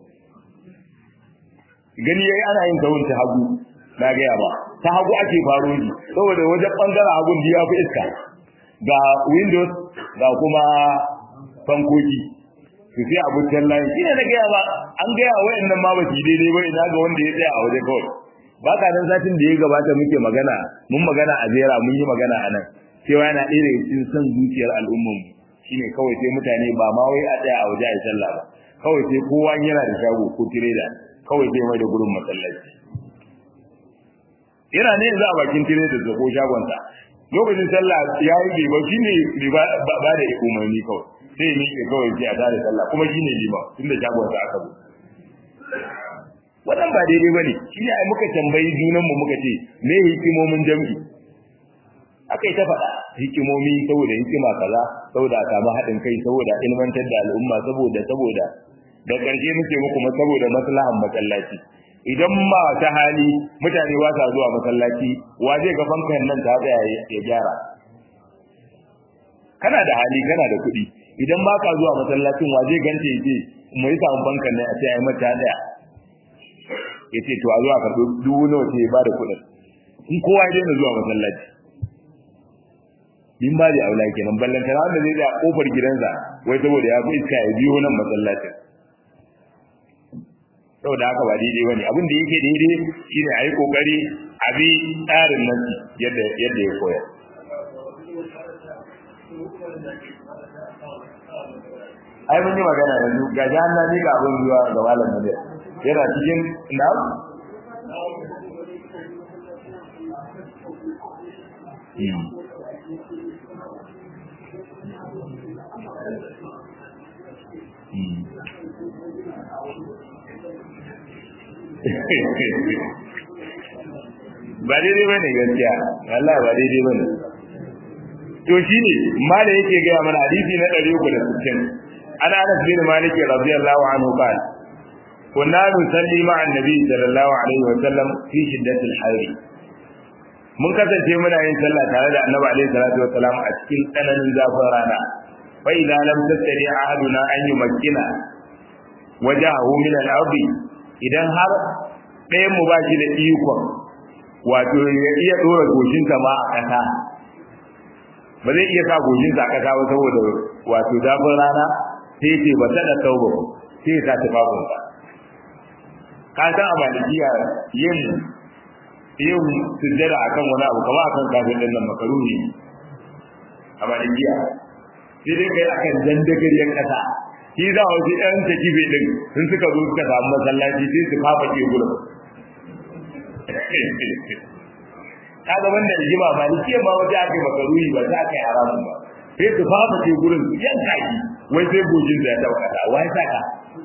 gani yayi ana yin sahun ta hagu na gaya ba ta hagu ake faro shi saboda wajen bangaren hagun ya fi iska ga windows ga kuma fankoki su sai abu tallahi ina da gaya ba an gaya wayannan ma ba su daidai ba ina ga wanda ya tsaya a waje kawai ba ka nan satin da ya gabata muke magana mun magana a jera mun yi magana a nan cewa yana ɗaya daga cikin son zuciyar al'ummar shine kawai sai mutane ba ma wai a tsaya a waje a yi sallah ba kawai sai kowa yana da shago ko tireda kawai sai mai da gurin masallaci yana ne yanzu a bakin tireda da ko shagonsa lokacin sallah ya yi riba shine riba ba da umarni kawai sai ni ke kawai sai a tare sallah kuma shine liba tunda shagon sa aka zo wannan ba daidai bane shine ai muka tambayi junan mu muka ce me hikimomin jami'i akai ta faɗa hikimomi saboda hikima kaza saboda a samu haɗin kai saboda ilmantar da al'umma saboda saboda da ƙarshe muke muku saboda maslahan masallaci idan ma ta hali mutane ba sa zuwa masallaci wa zai ga fankan nan ta tsaya ya gyara kana da hali kana da kuɗi idan ba ka zuwa masallacin wa zai gante ya ce mu yi samun bankan ne a ce ai mata daya ya ce to a zuwa karɓi dubu nawa ce ya bada kuɗin in kowa ya daina zuwa masallaci in ba da aula kenan ballantana wanda zai da kofar gidansa wai saboda ya fi iska ya biyo nan masallacin saboda haka ba daidai bane abin da yake daidai shine a yi kokari a bi tsarin nan yadda yadda ya koya ai mun yi magana yanzu ga jahanna ne ga abin zuwa ga malam ne yana cikin na ba daidai ba ne gaskiya Allah ba daidai ba ne to shi ne mala yake gaya mana hadisi na ɗari uku da sittin an anas bin malik radiyallahu anhu qala kunna nusalli ma'a annabi sallallahu alaihi wa sallam fi shiddatil hayr mun kasance muna yin sallah tare da annabi alaihi salatu wa salam a cikin tsananin zafin rana fa idza lam tastari ahaduna an yumakkina wajahu min al-ardi idan har ɗayan mu ba shi da ikon wato ya iya dora goshinsa ma a ƙasa ba zai iya sa goshinsa a ƙasa ba saboda wato zafin rana sai ce ba ta da tauba sai ya sa tufafinsa ka san a malikiya yin yin sujjada akan wani abu kamar akan kafin din nan makaruni a malikiya sai dai kai akan dandagariyar ƙasa shi za a wasu ɗan takibe ɗin sun suka zo suka samu masallaci sai su fafake gurin kaga wanda rigima ba ni ce ma wata ake makaruni ba za ka yi haramun ba sai su fafa ce gurin su yanka shi wai sai gojin da ya taba kasa wai saka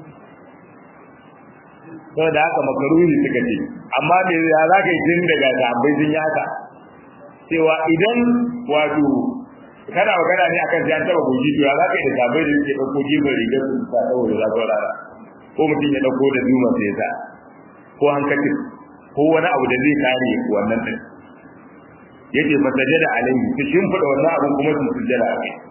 to da haka makaruni suka ce amma me ya za ka yi tun daga sahabbai sun yaka cewa idan wato kana magana ne akan sai an taba goji to ya za ka yi da sahabbai da suke ɗauko jibin rigar su sa saboda zafin rana ko mutum ya ɗauko da duma sai ya sa ko hankacin ko wani abu da zai kare wannan din yace fa sajada alaihi su shimfida wannan abu kuma su sujjada a kai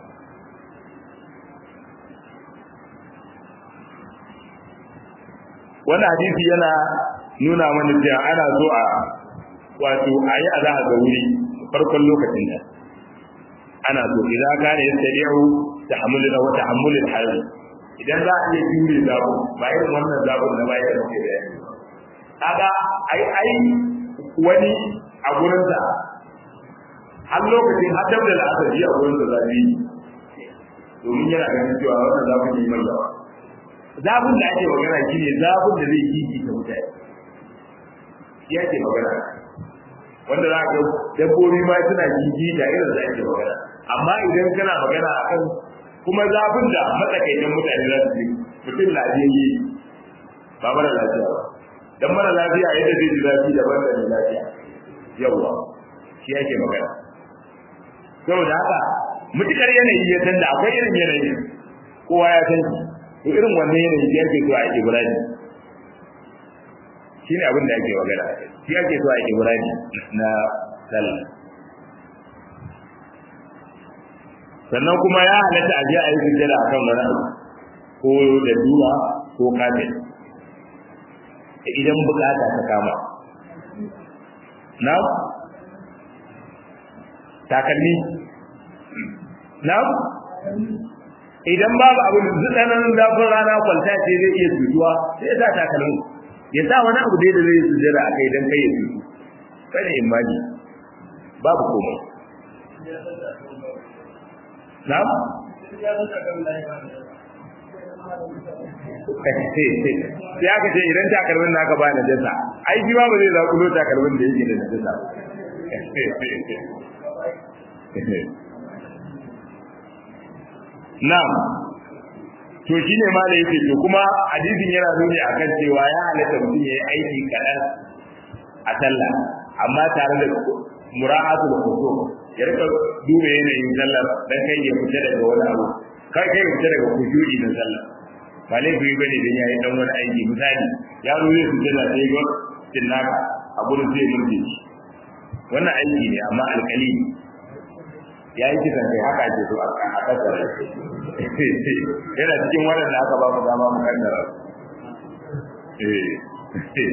wannan hadisi yana nuna mana cewa ana so a wato ayi azahar da wuri farkon lokacin da ana so idan kana yastari'u tahammuluna wa tahammulul hal idan za a iya jure zabo ba irin wannan zabon da bai da muke da kaga ai ai wani a gurin da har lokacin har dabda da aka ji a gurin da zafi domin yana ganin cewa wannan zafin ne mai yawa zafin da ake magana shi ne zafin da zai kiki ta mutane shi ake magana wanda za ka dabbobi ma suna kiki da irin da ake magana amma idan kana magana akan kuma zafin da matsakaitan mutane za su ji mutum lafiyayye ba mara lafiya ba dan mara lafiya yadda zai ji zafi daban da mai lafiya yawa shi ake magana saboda haka mutukar yanayi ya san da akwai irin yanayi kowa ya san shi to irin wannan yanayi shi ake so a ibrahim shi ne abin da ake magana shi ake so a ibrahim na sallah sannan kuma ya halatta a je a yi sujjada a kan wani abu ko da duwa ko kafin idan bukata ta kama na takalmi na idan babu abin tsananin zafin rana kwalta ce zai iya tutuwa sai ya sa takalmi ya sa wani abu dai da zai sujjada a kai don kai ya tutu kada imani babu komai Na'am? Ya ka ce idan takalmin naka ba na jasa, ai shi ma ba zai zakulo takalmin da yake da jasa. Na'am. To shi ne ma da yake to kuma hadisin yana nuni akan cewa ya halatta mutum ya yi aiki kaɗan a sallah amma tare da mura'atul khusum ya rika duba yanayin sallar dan kai ya fita daga wani abu kai kai ya fita daga kujuri na sallar ba laifi bane dan yayi dan wani aiki misali ya zo zai fita da sai ga tinnaka a gurin zai murje shi wannan aiki ne amma alkali ya yi kisan kai haka ake so a kasar yana cikin waɗanda aka ba mu dama mu kaddara eh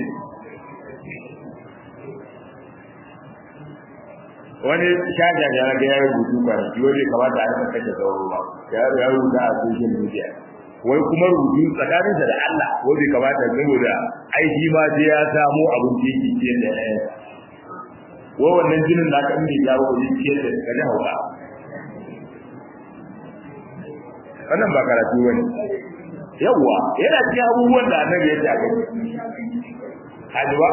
wani shaja da ga ya rubutu ba shi wani kamata a kashe sauro ba ya ya rubuta a social media wai kuma rubutu tsakaninsa da Allah ko bai kamata saboda aiki ma sai ya samu abin da yake ciyar da ɗaya wai wannan jinin da aka inda ya jawo wajen ciyar da ka ji hauka wannan ba karatu bane yawwa yana cikin abubuwan da annabi ya ce a gani hajiba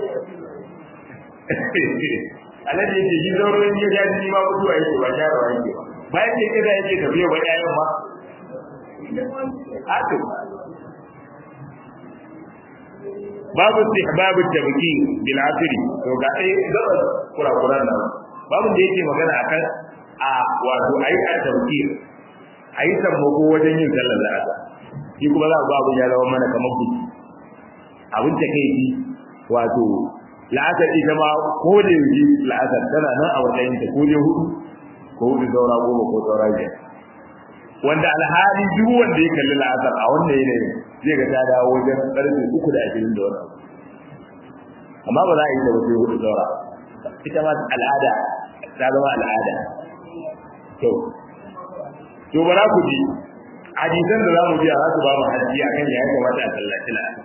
alhaji yake shi zaurin ya ja ni ma mutuwa yake ba sharawa yake ba bayan da kaza yake tafiya ba ƴaƴan ma haka babu istihbab at-tabki bil asri to ga ai gaba kurakuran nan babu da yake magana akan a wato ayi at-tabki ayi sammako wajen yin sallar azhar shi kuma za babu ya zama mana kamar buki abin ta kai wato la'asar ita ma ko da yaji la'asar tana nan a matsayin ta ko da hudu ko hudu saura goma ko saura biyar wanda alhali duk wanda ya kalli la'asar a wannan yanayin zai ga ta dawo wajen karfe uku da ashirin da wani amma ba za a yi ta wajen hudu saura ita ma al'ada ta zama al'ada to to ba za ku ji hadisan da za mu ji a za su ba mu hadisi akan ya kamata a sallaci la'asar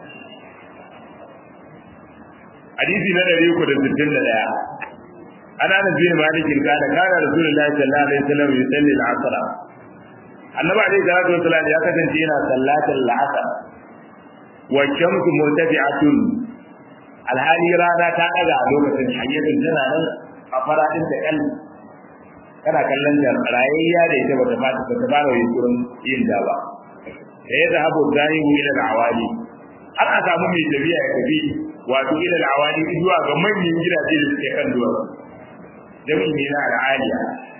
hadisi na ɗari uku da sittin da ɗaya ana da bin malikin kana kana rasulullahi sallallahu alaihi wasallam yusalli al-asr annabi alaihi salatu wasallam ya kasance yana sallatar al-asr wa shamsu murtafi'atun alhali rana ta daga a lokacin hayyatun tana nan a faradin da kan kana kallon da rayayya da ita bata fata ta fara yunkurin yin da ba sai da habu zahibu ila al-awali har a samu mai tafiya ya tafi wato ila al-awali zuwa ga manyan gidaje da suke kan duwatsu jami'i ne na al'aliya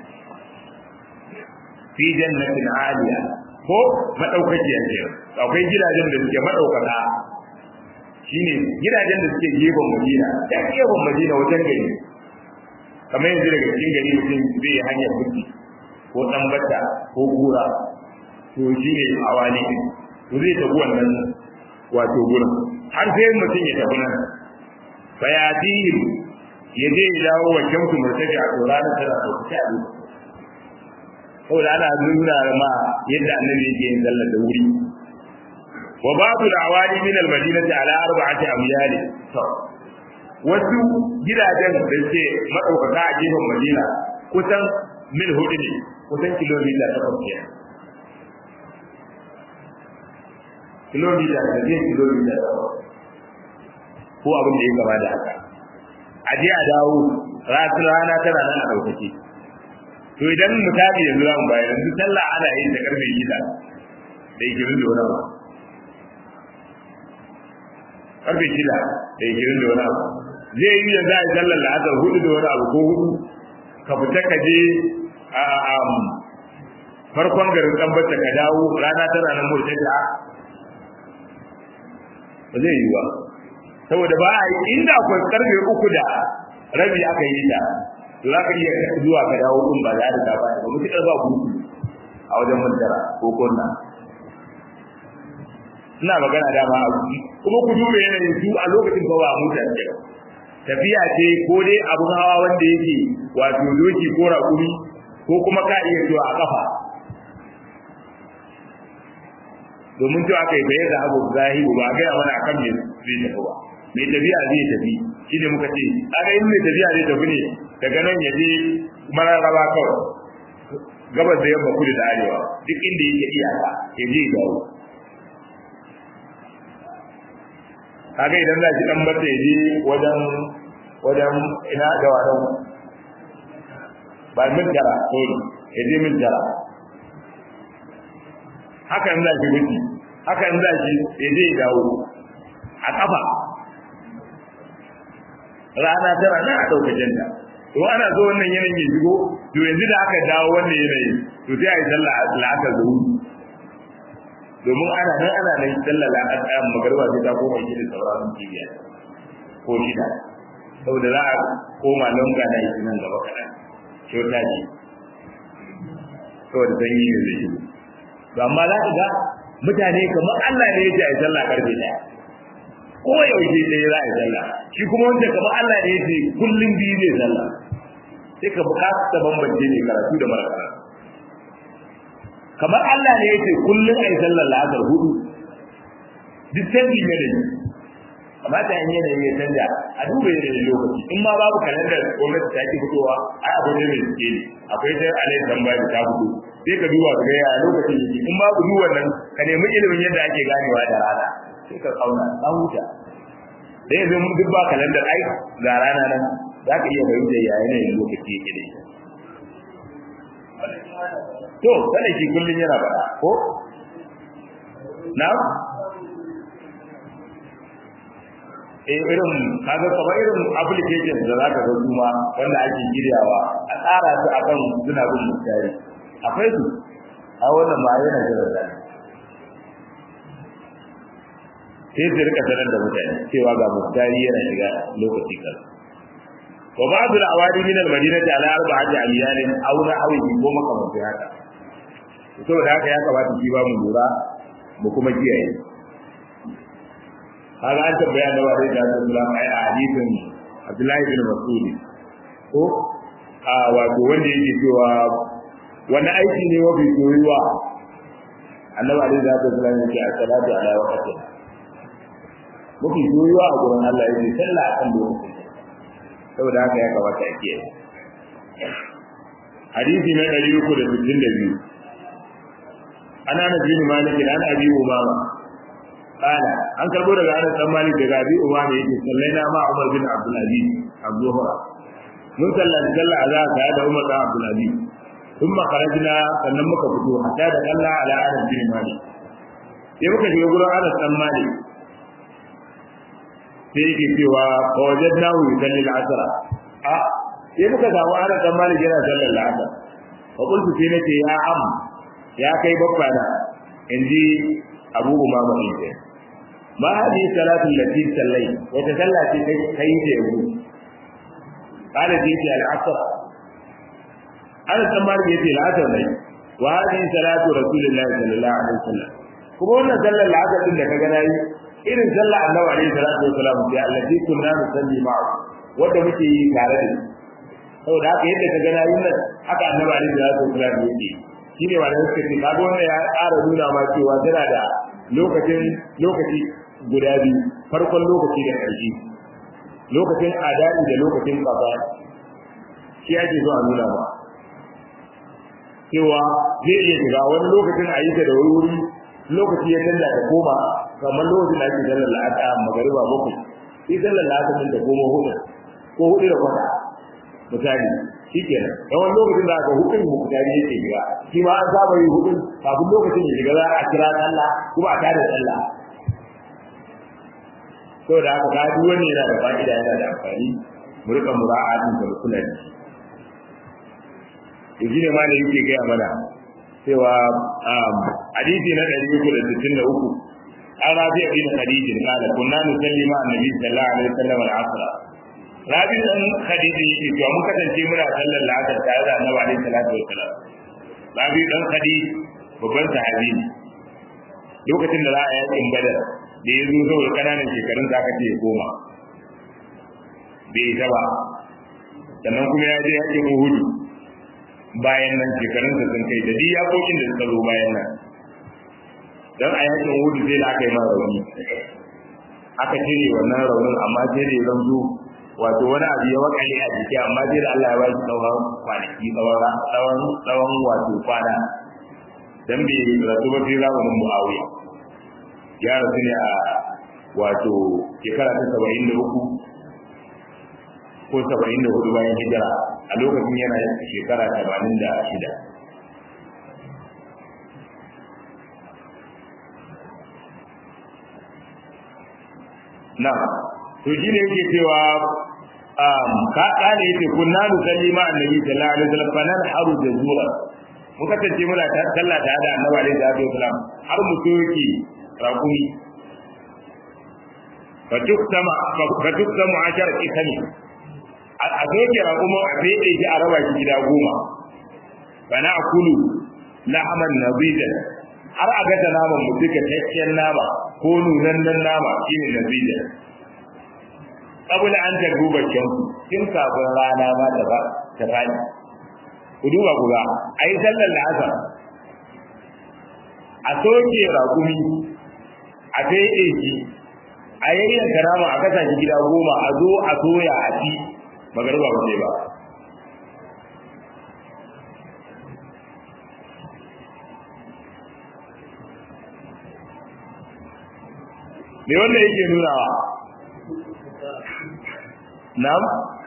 fi jannatin aliya ko madaukakiya ce akwai gidajen da suke madaukaka shine gidajen da suke gefen Madina da gefen Madina wajen gari kamar yanzu daga cikin gari mutum zai hanyar buki ko dan bata ko gura to shine awali din to zai tafi wannan wato gurin har sai mutum ya tafi nan fayatihim ya je ya dawo wa shamsu murtafi a tsoron tana sauƙaƙe a duk saboda ana nuna ma yadda annabi yake yin sallar da wuri wa babu al-awali min al-madinati ala arba'ati amyal to wasu gidajen da suke madaukaka a gefen madina kusan mil hudu ne kusan kilomita takwas ne kilomita da zai kilomita ko abin da ya gaba da haka a je a dawo rana tana nan a ɗaukake to idan misali yanzu za mu bayar yanzu sallah ana yin ta karfe shida da ikirin da wani abu karfe shida da ikirin da wani abu zai yi yanzu a yi sallar la'asar hudu da wani abu ko hudu ka fita ka je a farkon garin tambata ka dawo rana tana nan murtata ba zai yi ba saboda ba a yi inda akwai karfe uku da rabi aka yi ta to za ka iya zuwa ka dawo kun ba za da ba ba mutukar ba ku a wajen mantara ko kunna ina magana da ma kuma ku duba yanayin su a lokacin ba ba mutan ce tafiya ce ko dai abun hawa wanda yake wato doki ko raƙumi ko kuma ka iya zuwa a kafa domin cewa aka yi bayyana abu zahiru ba a gaya mana akan me zai tafi ba mai tafiya zai tafi shi ne muka ce aka yi mai tafiya zai tafi ne daga nan ya je mararraba kawai gabas da yamma kudu da arewa duk inda yake iyaka ya je dawo kaga idan za shi dan bata ya je wajen wajen ina da wadan ba min jara sorry ya je min jara haka in za shi wuce haka in za shi ya je dawo a kafa rana tana nan a ɗaukacin ta to ana zo wannan yanayin ya shigo to yanzu da aka dawo wannan yanayi to sai a yi sallah la'asar da wuri domin ana nan ana nan sallah la'asar magarba sai ta koma shi da sauraron kibiya ko shida saboda za a koma longa na yi nan gaba kaɗan kyauta ce saboda sanyi ne zai shigo to amma za ka ga mutane kamar Allah ne ya ce a yi sallah karfe ɗaya ko yaushe ɗaya za a yi sallah shi kuma wanda kamar Allah ne yake kullum biyu zai sallah sai ka bukata ta bambance ne karatu da mara karatu kamar Allah ne yake kullun ai sallar la'asar hudu duk canji ne da amma ta yin yanayi ya canja a duba yanayin lokaci in ma babu kalandar gwamnati ta ki fitowa ai abu ne mai suke ne akwai sai alai tambaya da ta fito sai ka duba ka ga ya lokacin yake in babu duk wannan ka nemi ilimin yadda ake ganewa da rana sai ka kauna ka huta da yanzu mun duk ba kalandar ai ga rana nan za ka iya fahimta ya yanayin lokaci yake da to kada shi kullun yana faɗa ko na'am eh irin kaga kamar irin application da zaka ga kuma wanda ake giryawa a tsara su akan suna bin mutane akwai su a wannan ma yana jira da sai su rika sanar da mutane cewa ga mutane yana shiga lokaci kan wa ba'd al-awadi min al-madinati ala arba'ati ayyalin aw nahwihi ko makamantin haka saboda haka ya kamata shi ba mu lura mu kuma kiyaye kaga an tambaya da wani da Abdullah ai a hadisin Abdullahi bin Mas'ud ko a wato wanda yake cewa wani aiki ne mafi soyuwa annabi alaihi salatu wasallam yake a salatu ala waqti mafi soyuwa a gurin Allah yake sallah akan lokaci saboda haka ya kamata a kiyaye hadisi na 362 ana nabi malik an abi umama قال an karbo daga Anas dan Malik daga Abi Umar yake sallaina ma Umar bin Abdul Aziz az-Zuhra mun sallata sallah azza ta da Umar bin Abdul Aziz thumma kharajna sannan muka fito hatta da Allah ala Anas bin Malik sai muka shiga gurin Anas dan Malik sai yake cewa wajadnahu yusalli al-asr a sai muka samu Anas dan Malik yana sallar al-asr fa qultu sai nace ya am ya kai babba na inji Abu Umama ne ما هذه الصلاة التي صليت وتصلى في كيف يقول قال جيت العصر أنا سمار جيت العصر لي وهذه صلاة رسول الله صلى الله عليه وسلم kuma wannan sallar la'asar din da kaga nayi irin sallar annabi alaihi salatu wasalam sai allati kunna nusalli ma'a wanda muke yi tare da saboda haka yadda kaga nayi nan haka annabi alaihi salatu wasalam yake shine wanda suka ce kaga wannan ya ƙara nuna ma cewa tana da lokacin lokaci guda biyu farkon lokaci da ƙarshe lokacin adali da lokacin kaza shi ake zuwa nuna ba cewa zai iya shiga wani lokacin a yi ta da wuri lokaci ya canza ta koma kamar lokacin da ake sallar la'ata magariba bakwai sai sallar la'ata din da koma hudu ko hudu da kwata misali shi kenan yawan lokacin da aka hukun mukutari yake shiga shi ma an saba yi hudun kafin lokacin ya shiga za a kira sallah kuma a tada sallah to da haka ga duk wani yana da fa'ida yana da amfani mu rika mura'atin da kula da shi to shine ma da yake ga mana cewa hadisi na 363 an rabi ibn khadij kala kunna nusalli ma annabi sallallahu alaihi wasallam al-asr rabi dan khadij yake to mun kasance muna sallar la'asar tare da annabi alaihi salatu wasallam rabi dan khadij babban sahabi ne lokacin da za a yakin badar da ya zo saboda kananan shekarun da aka ce ya koma bai ta ba sannan kuma ya je yakin uhudu bayan nan shekarun sa sun kai da duk yakokin da suka zo bayan nan dan a yakin uhudu sai da aka yi mara rauni aka cire wannan raunin amma sai da ya zanto wato wani abu ya wakale a jiki amma sai da Allah ya ba shi tsawon kwanaki tsawon tsawon wato kwana dan bai rasu ba sai zamanin Muawiya ya rasu ne a wato shekara ta saba'in da uku ko saba'in da hudu bayan hijira a lokacin yana shekara tamanin da shida na to shi ne yake cewa ka kane yake kunna nusalli ma annabi sallallahu alaihi wasallam fa nan haru da zura muka tace muna sallah ta da annabi alaihi salatu wasallam har mu soki rakumi fa tuktama fa tuktamu ashar ikani a soke rakuma a fede shi a raba shi gida goma fa na akulu lahaman nabidan har a ga naman mu duka tacciyar nama ko nunannen nama shine nabidan kabula an ta duba kyanku tun kafin rana ma ta ba ta fadi ku duba ku ga ai sallar la'asar a soke raƙumi a fede shi a yayyan karama a kasa shi gida goma a zo a soya a ci magarba ba sai ba me wanda yake nunawa na'am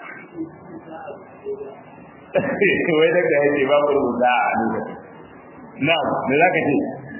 wai da ka yace ba rubuta a lokacin na'am me zaka ce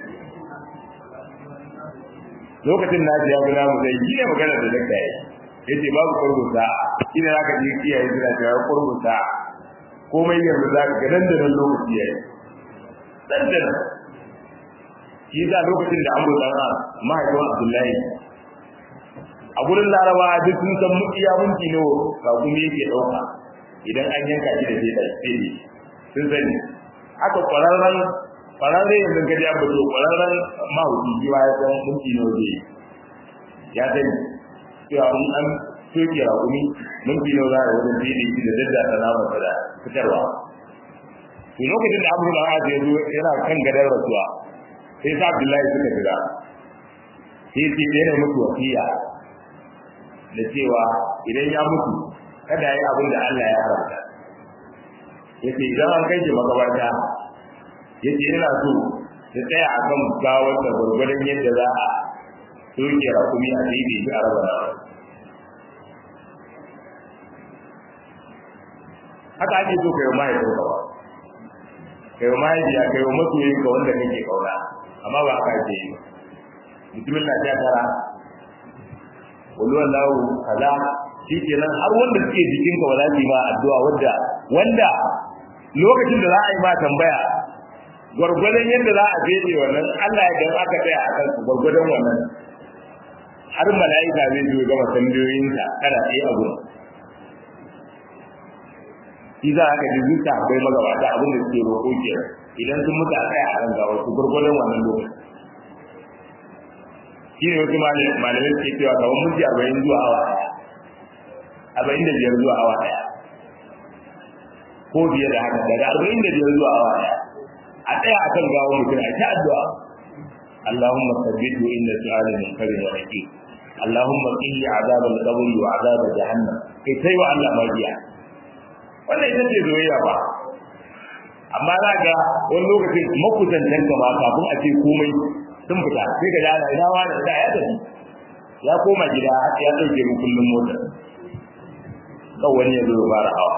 lokacin na ji ya gina mu sai yi magana da dakta yayi yace babu kurbuta ina zaka ji kiyaye suna cewa kurbuta komai yanzu zaka ga nan da nan lokaci yayi dan da nan shi da lokacin da Amru dan mahaifin Abdullahi a gurin Laraba duk sun san mutiya munki ne ba kuma yake dauka idan an yanka shi da sai da sai sun sani haka kwararren kwararre yanzu ka ji abu to kwararren mahauci shi ba ya san munki ne waje ya sani cewa in an soke rakumi munki ne za a wajen sai da shi da dadda ta nama da fitarwa to lokacin da abu da ya zo yana kan gadar rasuwa sai sa Abdullahi suka jira sai ce yana mutu wasiya da cewa idan ya mutu kada yi abin da Allah ya haramta yace idan an kai shi makabarta yace ina so ta tsaya a kan gawar da gurgurdan yadda za a soke rakumi a daidai shi a raba nawa haka ake so kai mahaifin ka ba kai mahaifiya kai masoyin ka wanda kake kauna amma ba haka ake yi mutumin na ta tara wani wallahu kaza shi kenan har wanda suke jikinka ba za su yi ma addu'a wanda wanda lokacin da za a yi ma tambaya gwargwadon yadda za a fede wannan Allah ya dan aka tsaya a kansu gwargwadon wannan har mala'ika zai zo gama tambayoyinka kana tsaye a gurin shi za a ka ji zuka akwai magabata abin da suke roƙo ke idan sun mutu a tsaya a kan gawar su gwargwadon wannan lokacin shi ne wasu malamai suke cewa kamar minti arba'in zuwa awa ɗaya arba'in da biyar zuwa awa ɗaya ko biyar da haka daga arba'in da biyar zuwa awa ɗaya a tsaya a kan gawo mutum a ta addu'a Allahumma sabbitu inna su'ala min karin wa naqi Allahumma qini azab al-qabr wa azab jahannam kai sai wa Allah magiya wannan ita ce zoyayya ba amma za ga wani lokacin makusantan ka ma kafin a ce komai sun fita sai ka dana ina wani da ya tafi ya koma gida ya dauke mu kullum mota kan wani ya zo ya fara hawa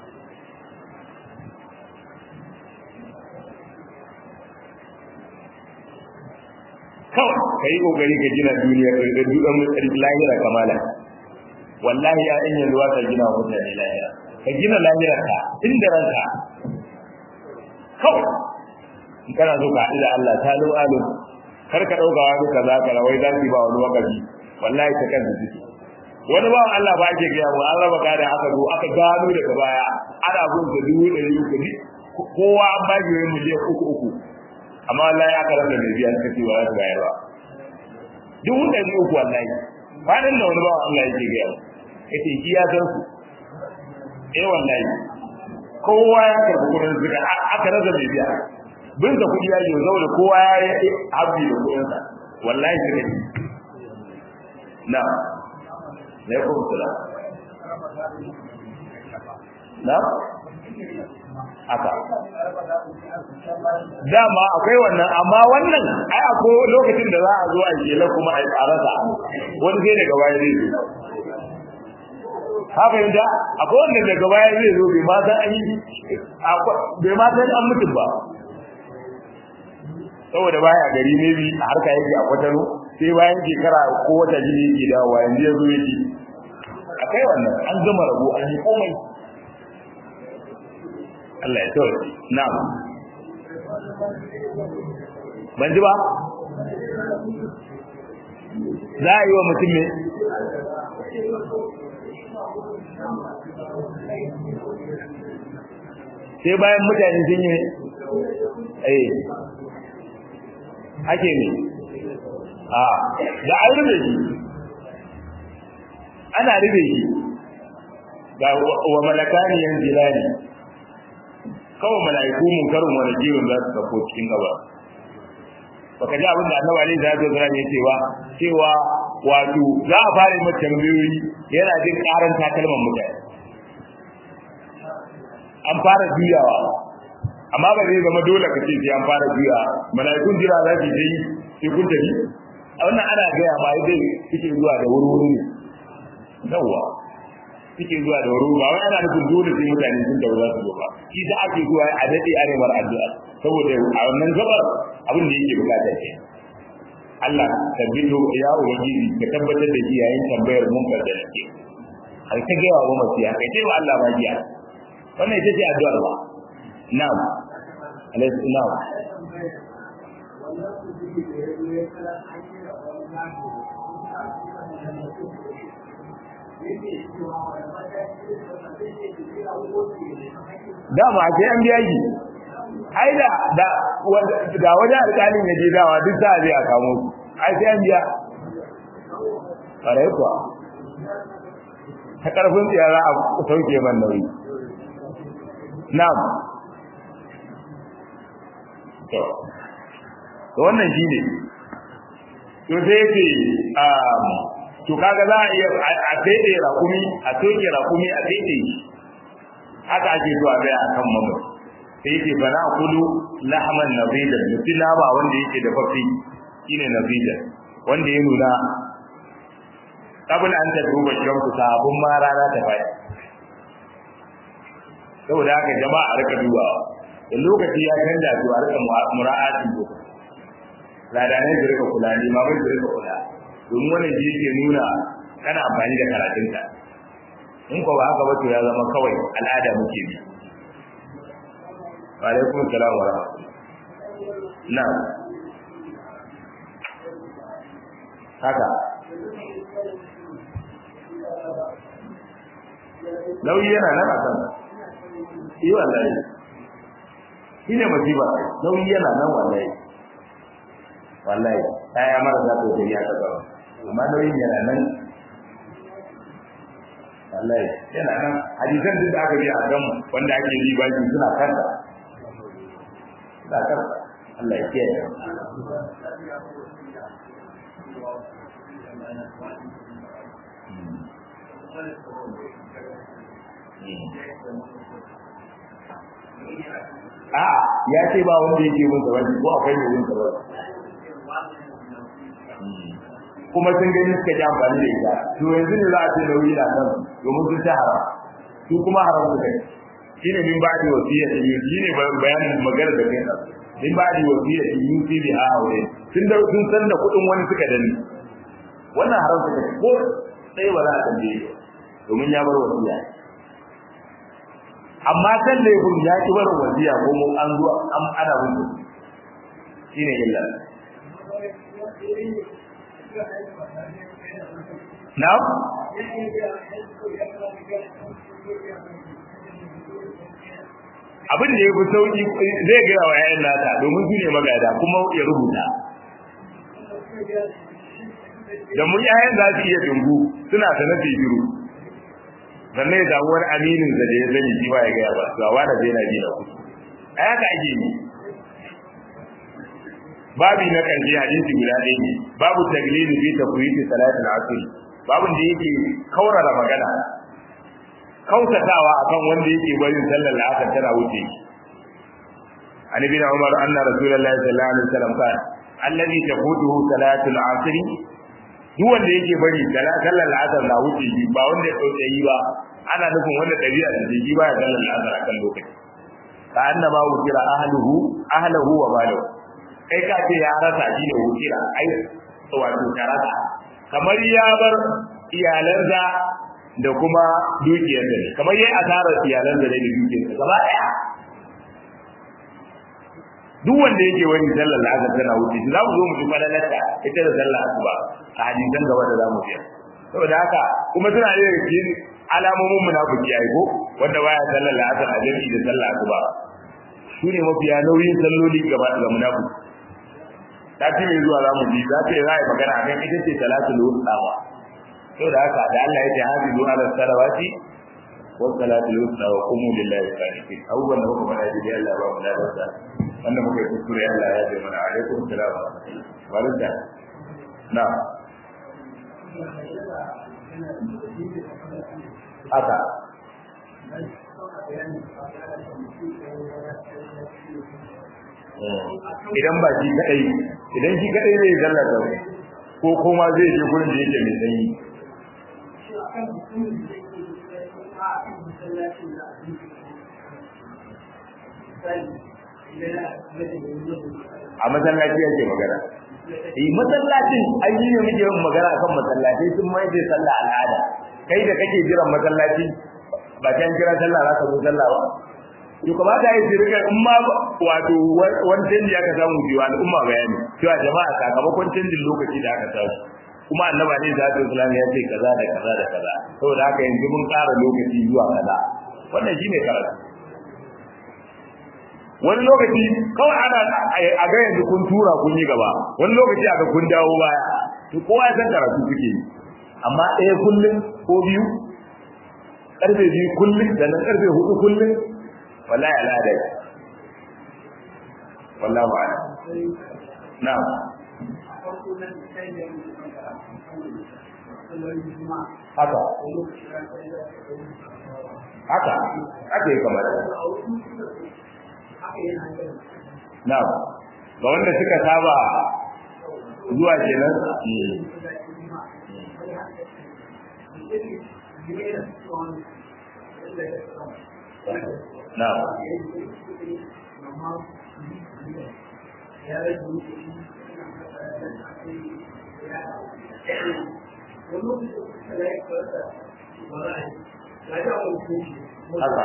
kawai ka yi kokari ka gina duniya da dukan lahira kamala wallahi ya in yanzu ka gina wa mutane lahira ka gina lahira ka inda ranka kawai in kana so ka haɗu da Allah ta lo alu kar ka ɗauka wani kaza ka rawai za su ba wani wakafi wallahi ta kan zuci wani bawan Allah ba ake gaya mu an raba gada aka zo aka gano daga baya ana bin sa dubu ɗari uku kowa an ba shi wani miliyan uku uku amma wallahi aka rasa mai biya suka ce ba za su bayar ba dubu ɗari uku wallahi kwanan da wani bawan Allah yake gaya mu yace shi ya san su eh wallahi kowa ya karɓi kuɗin zuka aka rasa mai biya bin da kuɗi ya yi zaune kowa ya yi habbi da kuɗinsa wallahi suka yi na na kuma sula na haka dama akwai wannan amma wannan ai akwai lokacin da za a zo a jela kuma a tsarasa wani sai daga baya zai zo ka fahimta akwai wanda daga baya zai zo bai ma san an yi bai ma san an mutum ba saboda baya gari ne bi a harka yake a kwatano sai bayan shekara ko wata jini yake dawowa yanzu ya zo yake akai wannan an gama rabo an yi komai Allah ya tsawar na'am ban ji ba za a yi wa mutum ne sai bayan mutane sun yi eh ake ne a da an rube shi ana rube shi ga wa malakani yan jilani kawai mala'iku mun karin wani jirin za su sako cikin gaba baka ji abin da annabi alaihi salatu wasallam ya ce ba cewa wato za a fara mata tambayoyi yana jin karan takalman mutane an fara juyawa amma ba zai zama dole ka ce sai an fara juya mala'ikun jira za su yi sai kun tafi a wannan ana gaya ma dai suke zuwa da wuri-wuri ne yawwa suke zuwa da wuri ba wai ana nufin dole sai mutane sun da za su zo ba shi da ake zuwa a dade arewar addu'a saboda a wannan gabar abin da yake bukata ke Allah tabbito ya ubangiji ka tabbatar da shi yayin tambayar munkar da nake har ta gaya wa masiya kai ce wa Allah ba jiya wannan ita ce addu'ar ba na'am alaihi na'am dama a sai an biya shi ai da da da wajen alƙalin ya je dawa duk za a je a kamo su ai sai an biya ƙarai kuwa ta ƙarfin tsiya za a sauke man nauyi na'am to wannan shi ne to sai yake to kaga za a iya a daidai rakumi a soke rakumi a daidai haka ake zuwa gaya a kan mamu sai yake fa na kudu lahman nabidan mutum ba wanda yake da fafi shine nabidan wanda ya nuna kabin an ta duba shamsu sabon ma rana ta bai saboda haka jama'a a rika dubawa da lokaci ya canza to a rika mura'atin ko ladanai su rika kula ne ma bai su rika kula domin wannan shi yake nuna kana amfani da karatunka in ko ba haka ba to ya zama kawai al'ada muke bi wa alaikum salam wa rahmatullah na haka nauyi yana nan a kan yi wallahi shi ne masifa nauyi yana nan wallahi wallahi ya mara za ta yi ya ta gaba amma nauyin yana nan wallahi yana nan hadisan duk da aka bi a kan wanda ake yi baki suna kanta suna kanta Allah ya kiyaye a ya ce ba wanda yake mun sabani ko akwai mai yin sabani kuma sun gani suka ji amfani da ita to yanzu ne za a ce nauyi na kan domin sun ta haram su kuma haram su kai shi ne min ba'di wasiya ta yi shi ne bayanin magana da kai min ba'di wasiya ta yi fi bi a aure sun da sun san da kuɗin wani suka dani wannan haram su kai ko sai ba za a tambaye domin ya bar wasiya amma san da yakun ya ki bar wasiya ko mu an zuwa an ana mutu shine illa Na'am? Abin da ya fi sauki zai gaya wa ‘ya'yan nata domin su ne magada kuma ya rubuta. Da mun ‘ya'yan za su iya dungu suna ta nafi biru. Sannan ya samu wani aminin da ya zani shi ba ya gaya ba, su awa da zai na biyu na kusa. A yaka ake yi. babi na ƙarshe hadisi guda ɗaya ne babu taglili fi tafwiti salatul asr babun da yake kaurara magana kautatawa akan wanda yake barin sallar asr tana wuce an ibn umar anna rasulullahi sallallahu alaihi wasallam qala alladhi tafutuhu salatul asr duk wanda yake bari sallar asr na wuce shi ba wanda ya dauke yi ba ana nufin wanda dabi'a da shi ba ya sallar asr akan lokaci ka annama wukira ahluhu ahluhu wa maluhu kai ka ce ya rasa shi ne wukira ai wato ka rasa kamar ya bar iyalansa da kuma dukiyarsa ne kamar yayi asarar iyalansa ne da dukiyarsa gaba daya duk wanda yake wani sallar la'azar tana wuce za mu zo mu ji falalarta ita da sallar asuba a hadisan gaba da zamu biya saboda haka kuma suna da cikin alamomin munafiki ai ko wanda baya sallar la'azar a jami'i da sallar asuba su ne mafiya nauyin salloli gaba da munafiki ta ce mai zuwa zamu ji za ta yi ra'ayi magana a kan ita ce salatul wusta ba to da haka da Allah ya ce hafizu ala salawati wa salatul wusta wa qumu lillahi qanitin abubuwan da kuma da Allah ba mu da wanda muka yi kuskure Allah ya zai mana alaikum salam barka na haka idan ba shi kadai idan shi kadai zai zalla da ko kuma zai je gurin da yake mai sanyi a masallaci yake magana eh masallacin an yi ne muke yin magana akan masallaci sun mai da sallah al'ada kai da kake jiran masallaci ba kan kira sallah za ka zo sallah ba to kamata ya shirka in ma wato wani canji aka samu biyu al'umma bayani cewa jama'a sakamakon canjin lokaci da aka samu kuma annaba ne da ta islam ya ce kaza da kaza da kaza saboda haka yanzu mun ƙara lokaci zuwa kaza wannan shine karatu wani lokaci kawai ana a ga yanzu kun tura kun yi gaba wani lokaci aka kun dawo baya to kowa ya san karatu kuke yi amma ɗaya kullum ko biyu karfe biyu kullum da nan karfe hudu kullum wallahi al'ada ce wallahi ba'ala na'am haka haka haka yi kamar na'am ga wanda suka saba zuwa kenan na'am haka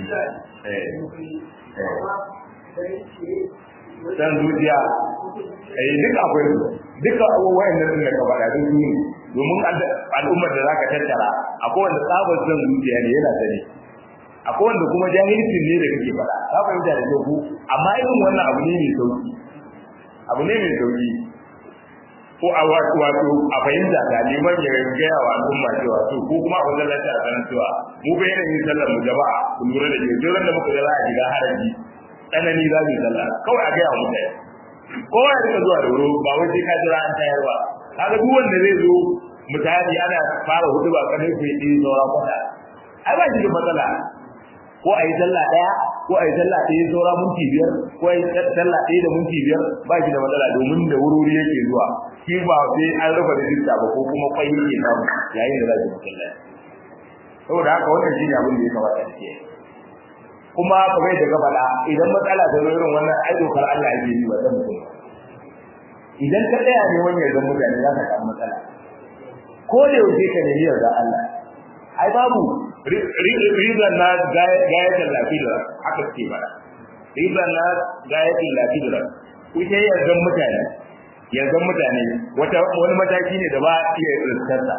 san zuciya eh duk akwai su duka wayannan din da ka faɗa duk su domin al'ummar da zaka tattara akwai wanda tsabar san zuciya ne yana sani akwai wanda kuma jahilcin ne da kake faɗa ka fahimta da ku amma irin wannan abu ne mai sauki abu ne mai sauki ko a wato a fahimta da neman ya gaya wa al'umma cewa to ko kuma a wajen lafiya a sanar cewa mu bai yanayin sallar mu jama'a ku lura da ke duk da muka ga za a shiga haraji tsanani za mu yi sallah kawai a gaya wa mutane kowa ya rika zuwa da wuri ba wai sai ka jira an tayar ba kaga duk wanda zai zo mutane ana fara hudu ba kanin ku yi saura kwata ai ba shi da matsala ko a yi sallah ɗaya ko a yi sallah ɗaya saura minti biyar ko a yi sallah ɗaya da minti biyar ba shi da matsala domin da wuri yake zuwa shi ba sai an rufe rijista ba ko kuma kwai yake samu yayin da za su masallaci saboda haka wannan shi ne abin da ya kamata da ke kuma kamar da faɗa idan matsala ta zo irin wannan ai dokar Allah yake yi wa dan mutum idan ka tsaya ne wani yarda mutane za ka samu matsala ko da yaushe ka nemi yarda Allah ai babu rizan na gayatar lafiyar haka ce ba rizan na gayatar lafiyar kuke yarda mutane yarda mutane wata wani mataki ne da ba iya riskarsa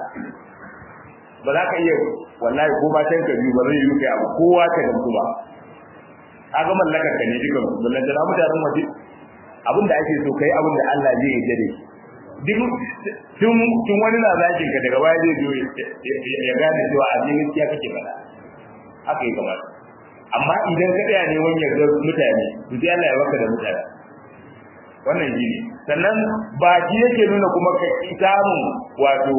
ba za ka iya wallahi ko ba tanka biyu ba zai yi kai abu kowa ka gamsu ba kaga mallakar ka ne dukan ballan da mutanen waje abin da ake so kai abin da Allah zai yi dare duk tun tun wani na zakin ka daga baya zai zo ya gane cewa a cikin gaskiya kake faɗa haka yi kamar amma idan ka tsaya ne wani yarda mutane to sai Allah ya baka da mutane wannan shi ne sannan ba shi yake nuna kuma ka samun wato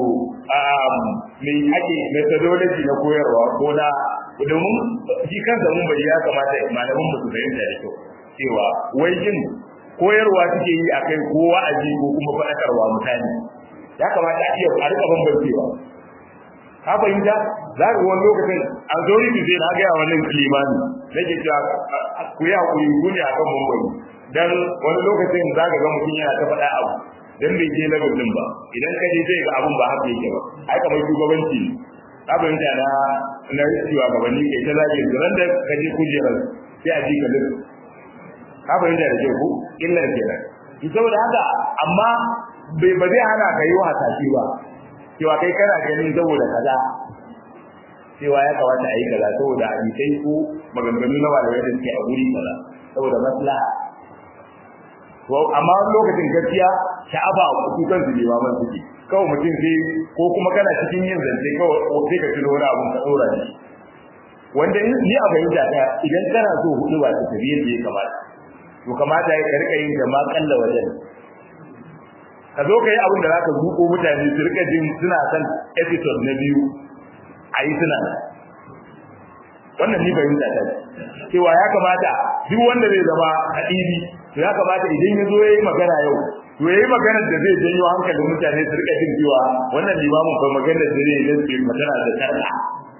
mai ake methodology na koyarwa ko na domin shi kansa mun bari ya kamata malaman mu su fahimta da kyau cewa wai jin koyarwa suke yi akai ko wa'azi ko kuma faɗakarwa mutane ya kamata a iya a rika bambancewa ka fahimta za ka wani lokacin a zori su zai na gaya wannan limani nake cewa ku yi hakuri ku ne akan bambani dan wani lokacin za ka ga mutum yana ta faɗa abu dan bai je level din ba idan ka je zai ga abun ba haka yake ba ai kamar shugabanci ka fahimta na na cewa gabanni kai ta zage su ran da ka je kujerar sai a ji ka lissa ka fahimta da kyau ko illar kenan to saboda haka amma bai ba zai hana ka yi wa hasashe ba cewa kai kana ganin saboda kaza cewa ya kamata a yi kaza saboda hadisai ko maganganu na malamai da suke a guri kaza saboda maslaha to amma lokacin gaskiya sha'aba a kuku kan su limaman suke kawai mutum sai ko kuma kana cikin yin zance kawai sai ka tuno wani abun ka dora shi wanda ni a fahimta ta idan kana so hudu ba ta tafi yadda ya kamata to kamata ya rika yin da ma kalla wajen ka zo ka yi abin da za ka zuƙo mutane su rika jin suna son episode na biyu a yi suna wannan ni fahimta ta cewa ya kamata duk wanda zai zama hadisi to ya kamata idan ya zo ya yi magana yau to ya yi maganar da zai janyo hankalin mutane su rika jin cewa wannan limamin fa maganar da zai yi zai magana da sarka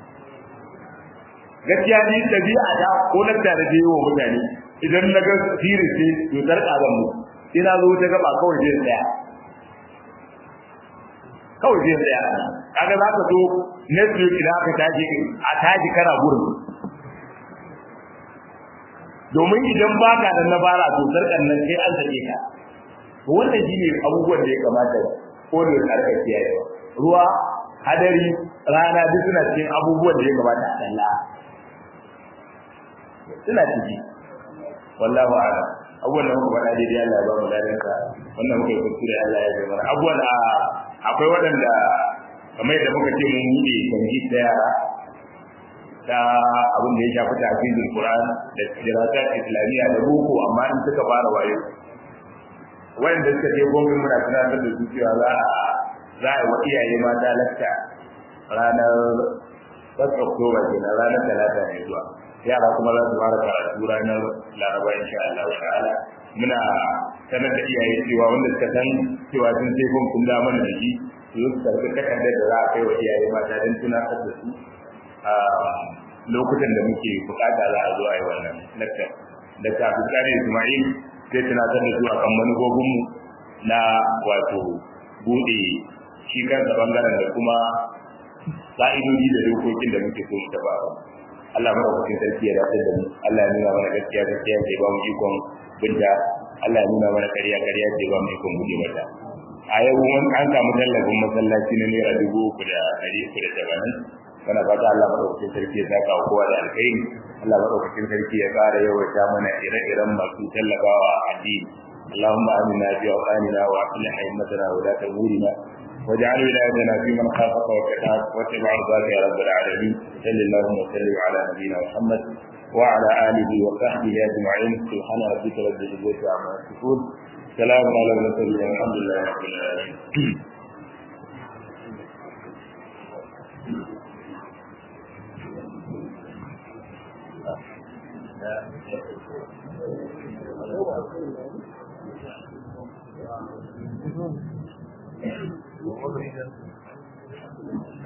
gaskiya ni tabi'a da ko na tare da yawa mutane idan na ga sirri ce to sarka zan mu ina zo ta gaba kawai zai tsaya kawai zai tsaya kaga za ka zo next week idan aka tashi a tashi kana gurin domin idan ba ka da nabara to sarkan nan sai an sake ka to wannan shine abubuwan da ya kamata ko da karka kiyaye ruwa hadari rana duk suna cikin abubuwan da ya kamata a kalla suna ciki wallahu a'lam abubuwan da muka faɗa daidai Allah ya ba mu ladan ka wannan muka yi kuskure Allah ya ji mana abubuwan a akwai waɗanda kamar yadda muka ce mun buɗe kanji da yara ta abin da ya shafi tafizul Qur'an da dirasat islamiyya da boko amma in suka fara wayo wanda suka je gobe muna tunatar da su cewa za a za a yi wa iyaye mata lakta ranar 1 Oktoba kenan ranar talata ne zuwa yara kuma za su fara karatu ranar laraba insha Allah ta'ala muna sanar da iyaye cewa wanda suka san cewa sun sai kun kun da mana da shi su su karɓi takardar da za a kai wa iyaye mata don tunatar da su a lokutan da muke bukata za a zo a yi wannan lakta da kafin kare Ismail zai tunatar da su a kan manufofinmu na wato bude shi kansa bangaren da kuma ka'idodi da dokokin da muke so mu taba Allah madaukakin sarki ya dace da mu Allah ya nuna mana gaskiya gaskiya ce ba mu ikon binta Allah ya nuna mana ƙarya ƙarya ce ba mu ikon guje mata a yau mun an samu tallafin masallaci na naira dubu uku da ɗari uku da tamanin kana fata Allah madaukakin sarki ya saka wa kowa da alkhairi Allah madaukakin sarki ya ƙara yawaita mana ire-iren masu tallafawa addini اللهم آمنا في أوطاننا وأصلح أئمتنا ولاة أمورنا واجعل ولايتنا في من خافك واتقاك واتبع رضاك يا رب العالمين صل اللهم وسلم على نبينا محمد وعلى اله وصحبه اجمعين سبحان ربك رب العزه عما يصفون سلام على المرسلين والحمد لله رب العالمين Thank you.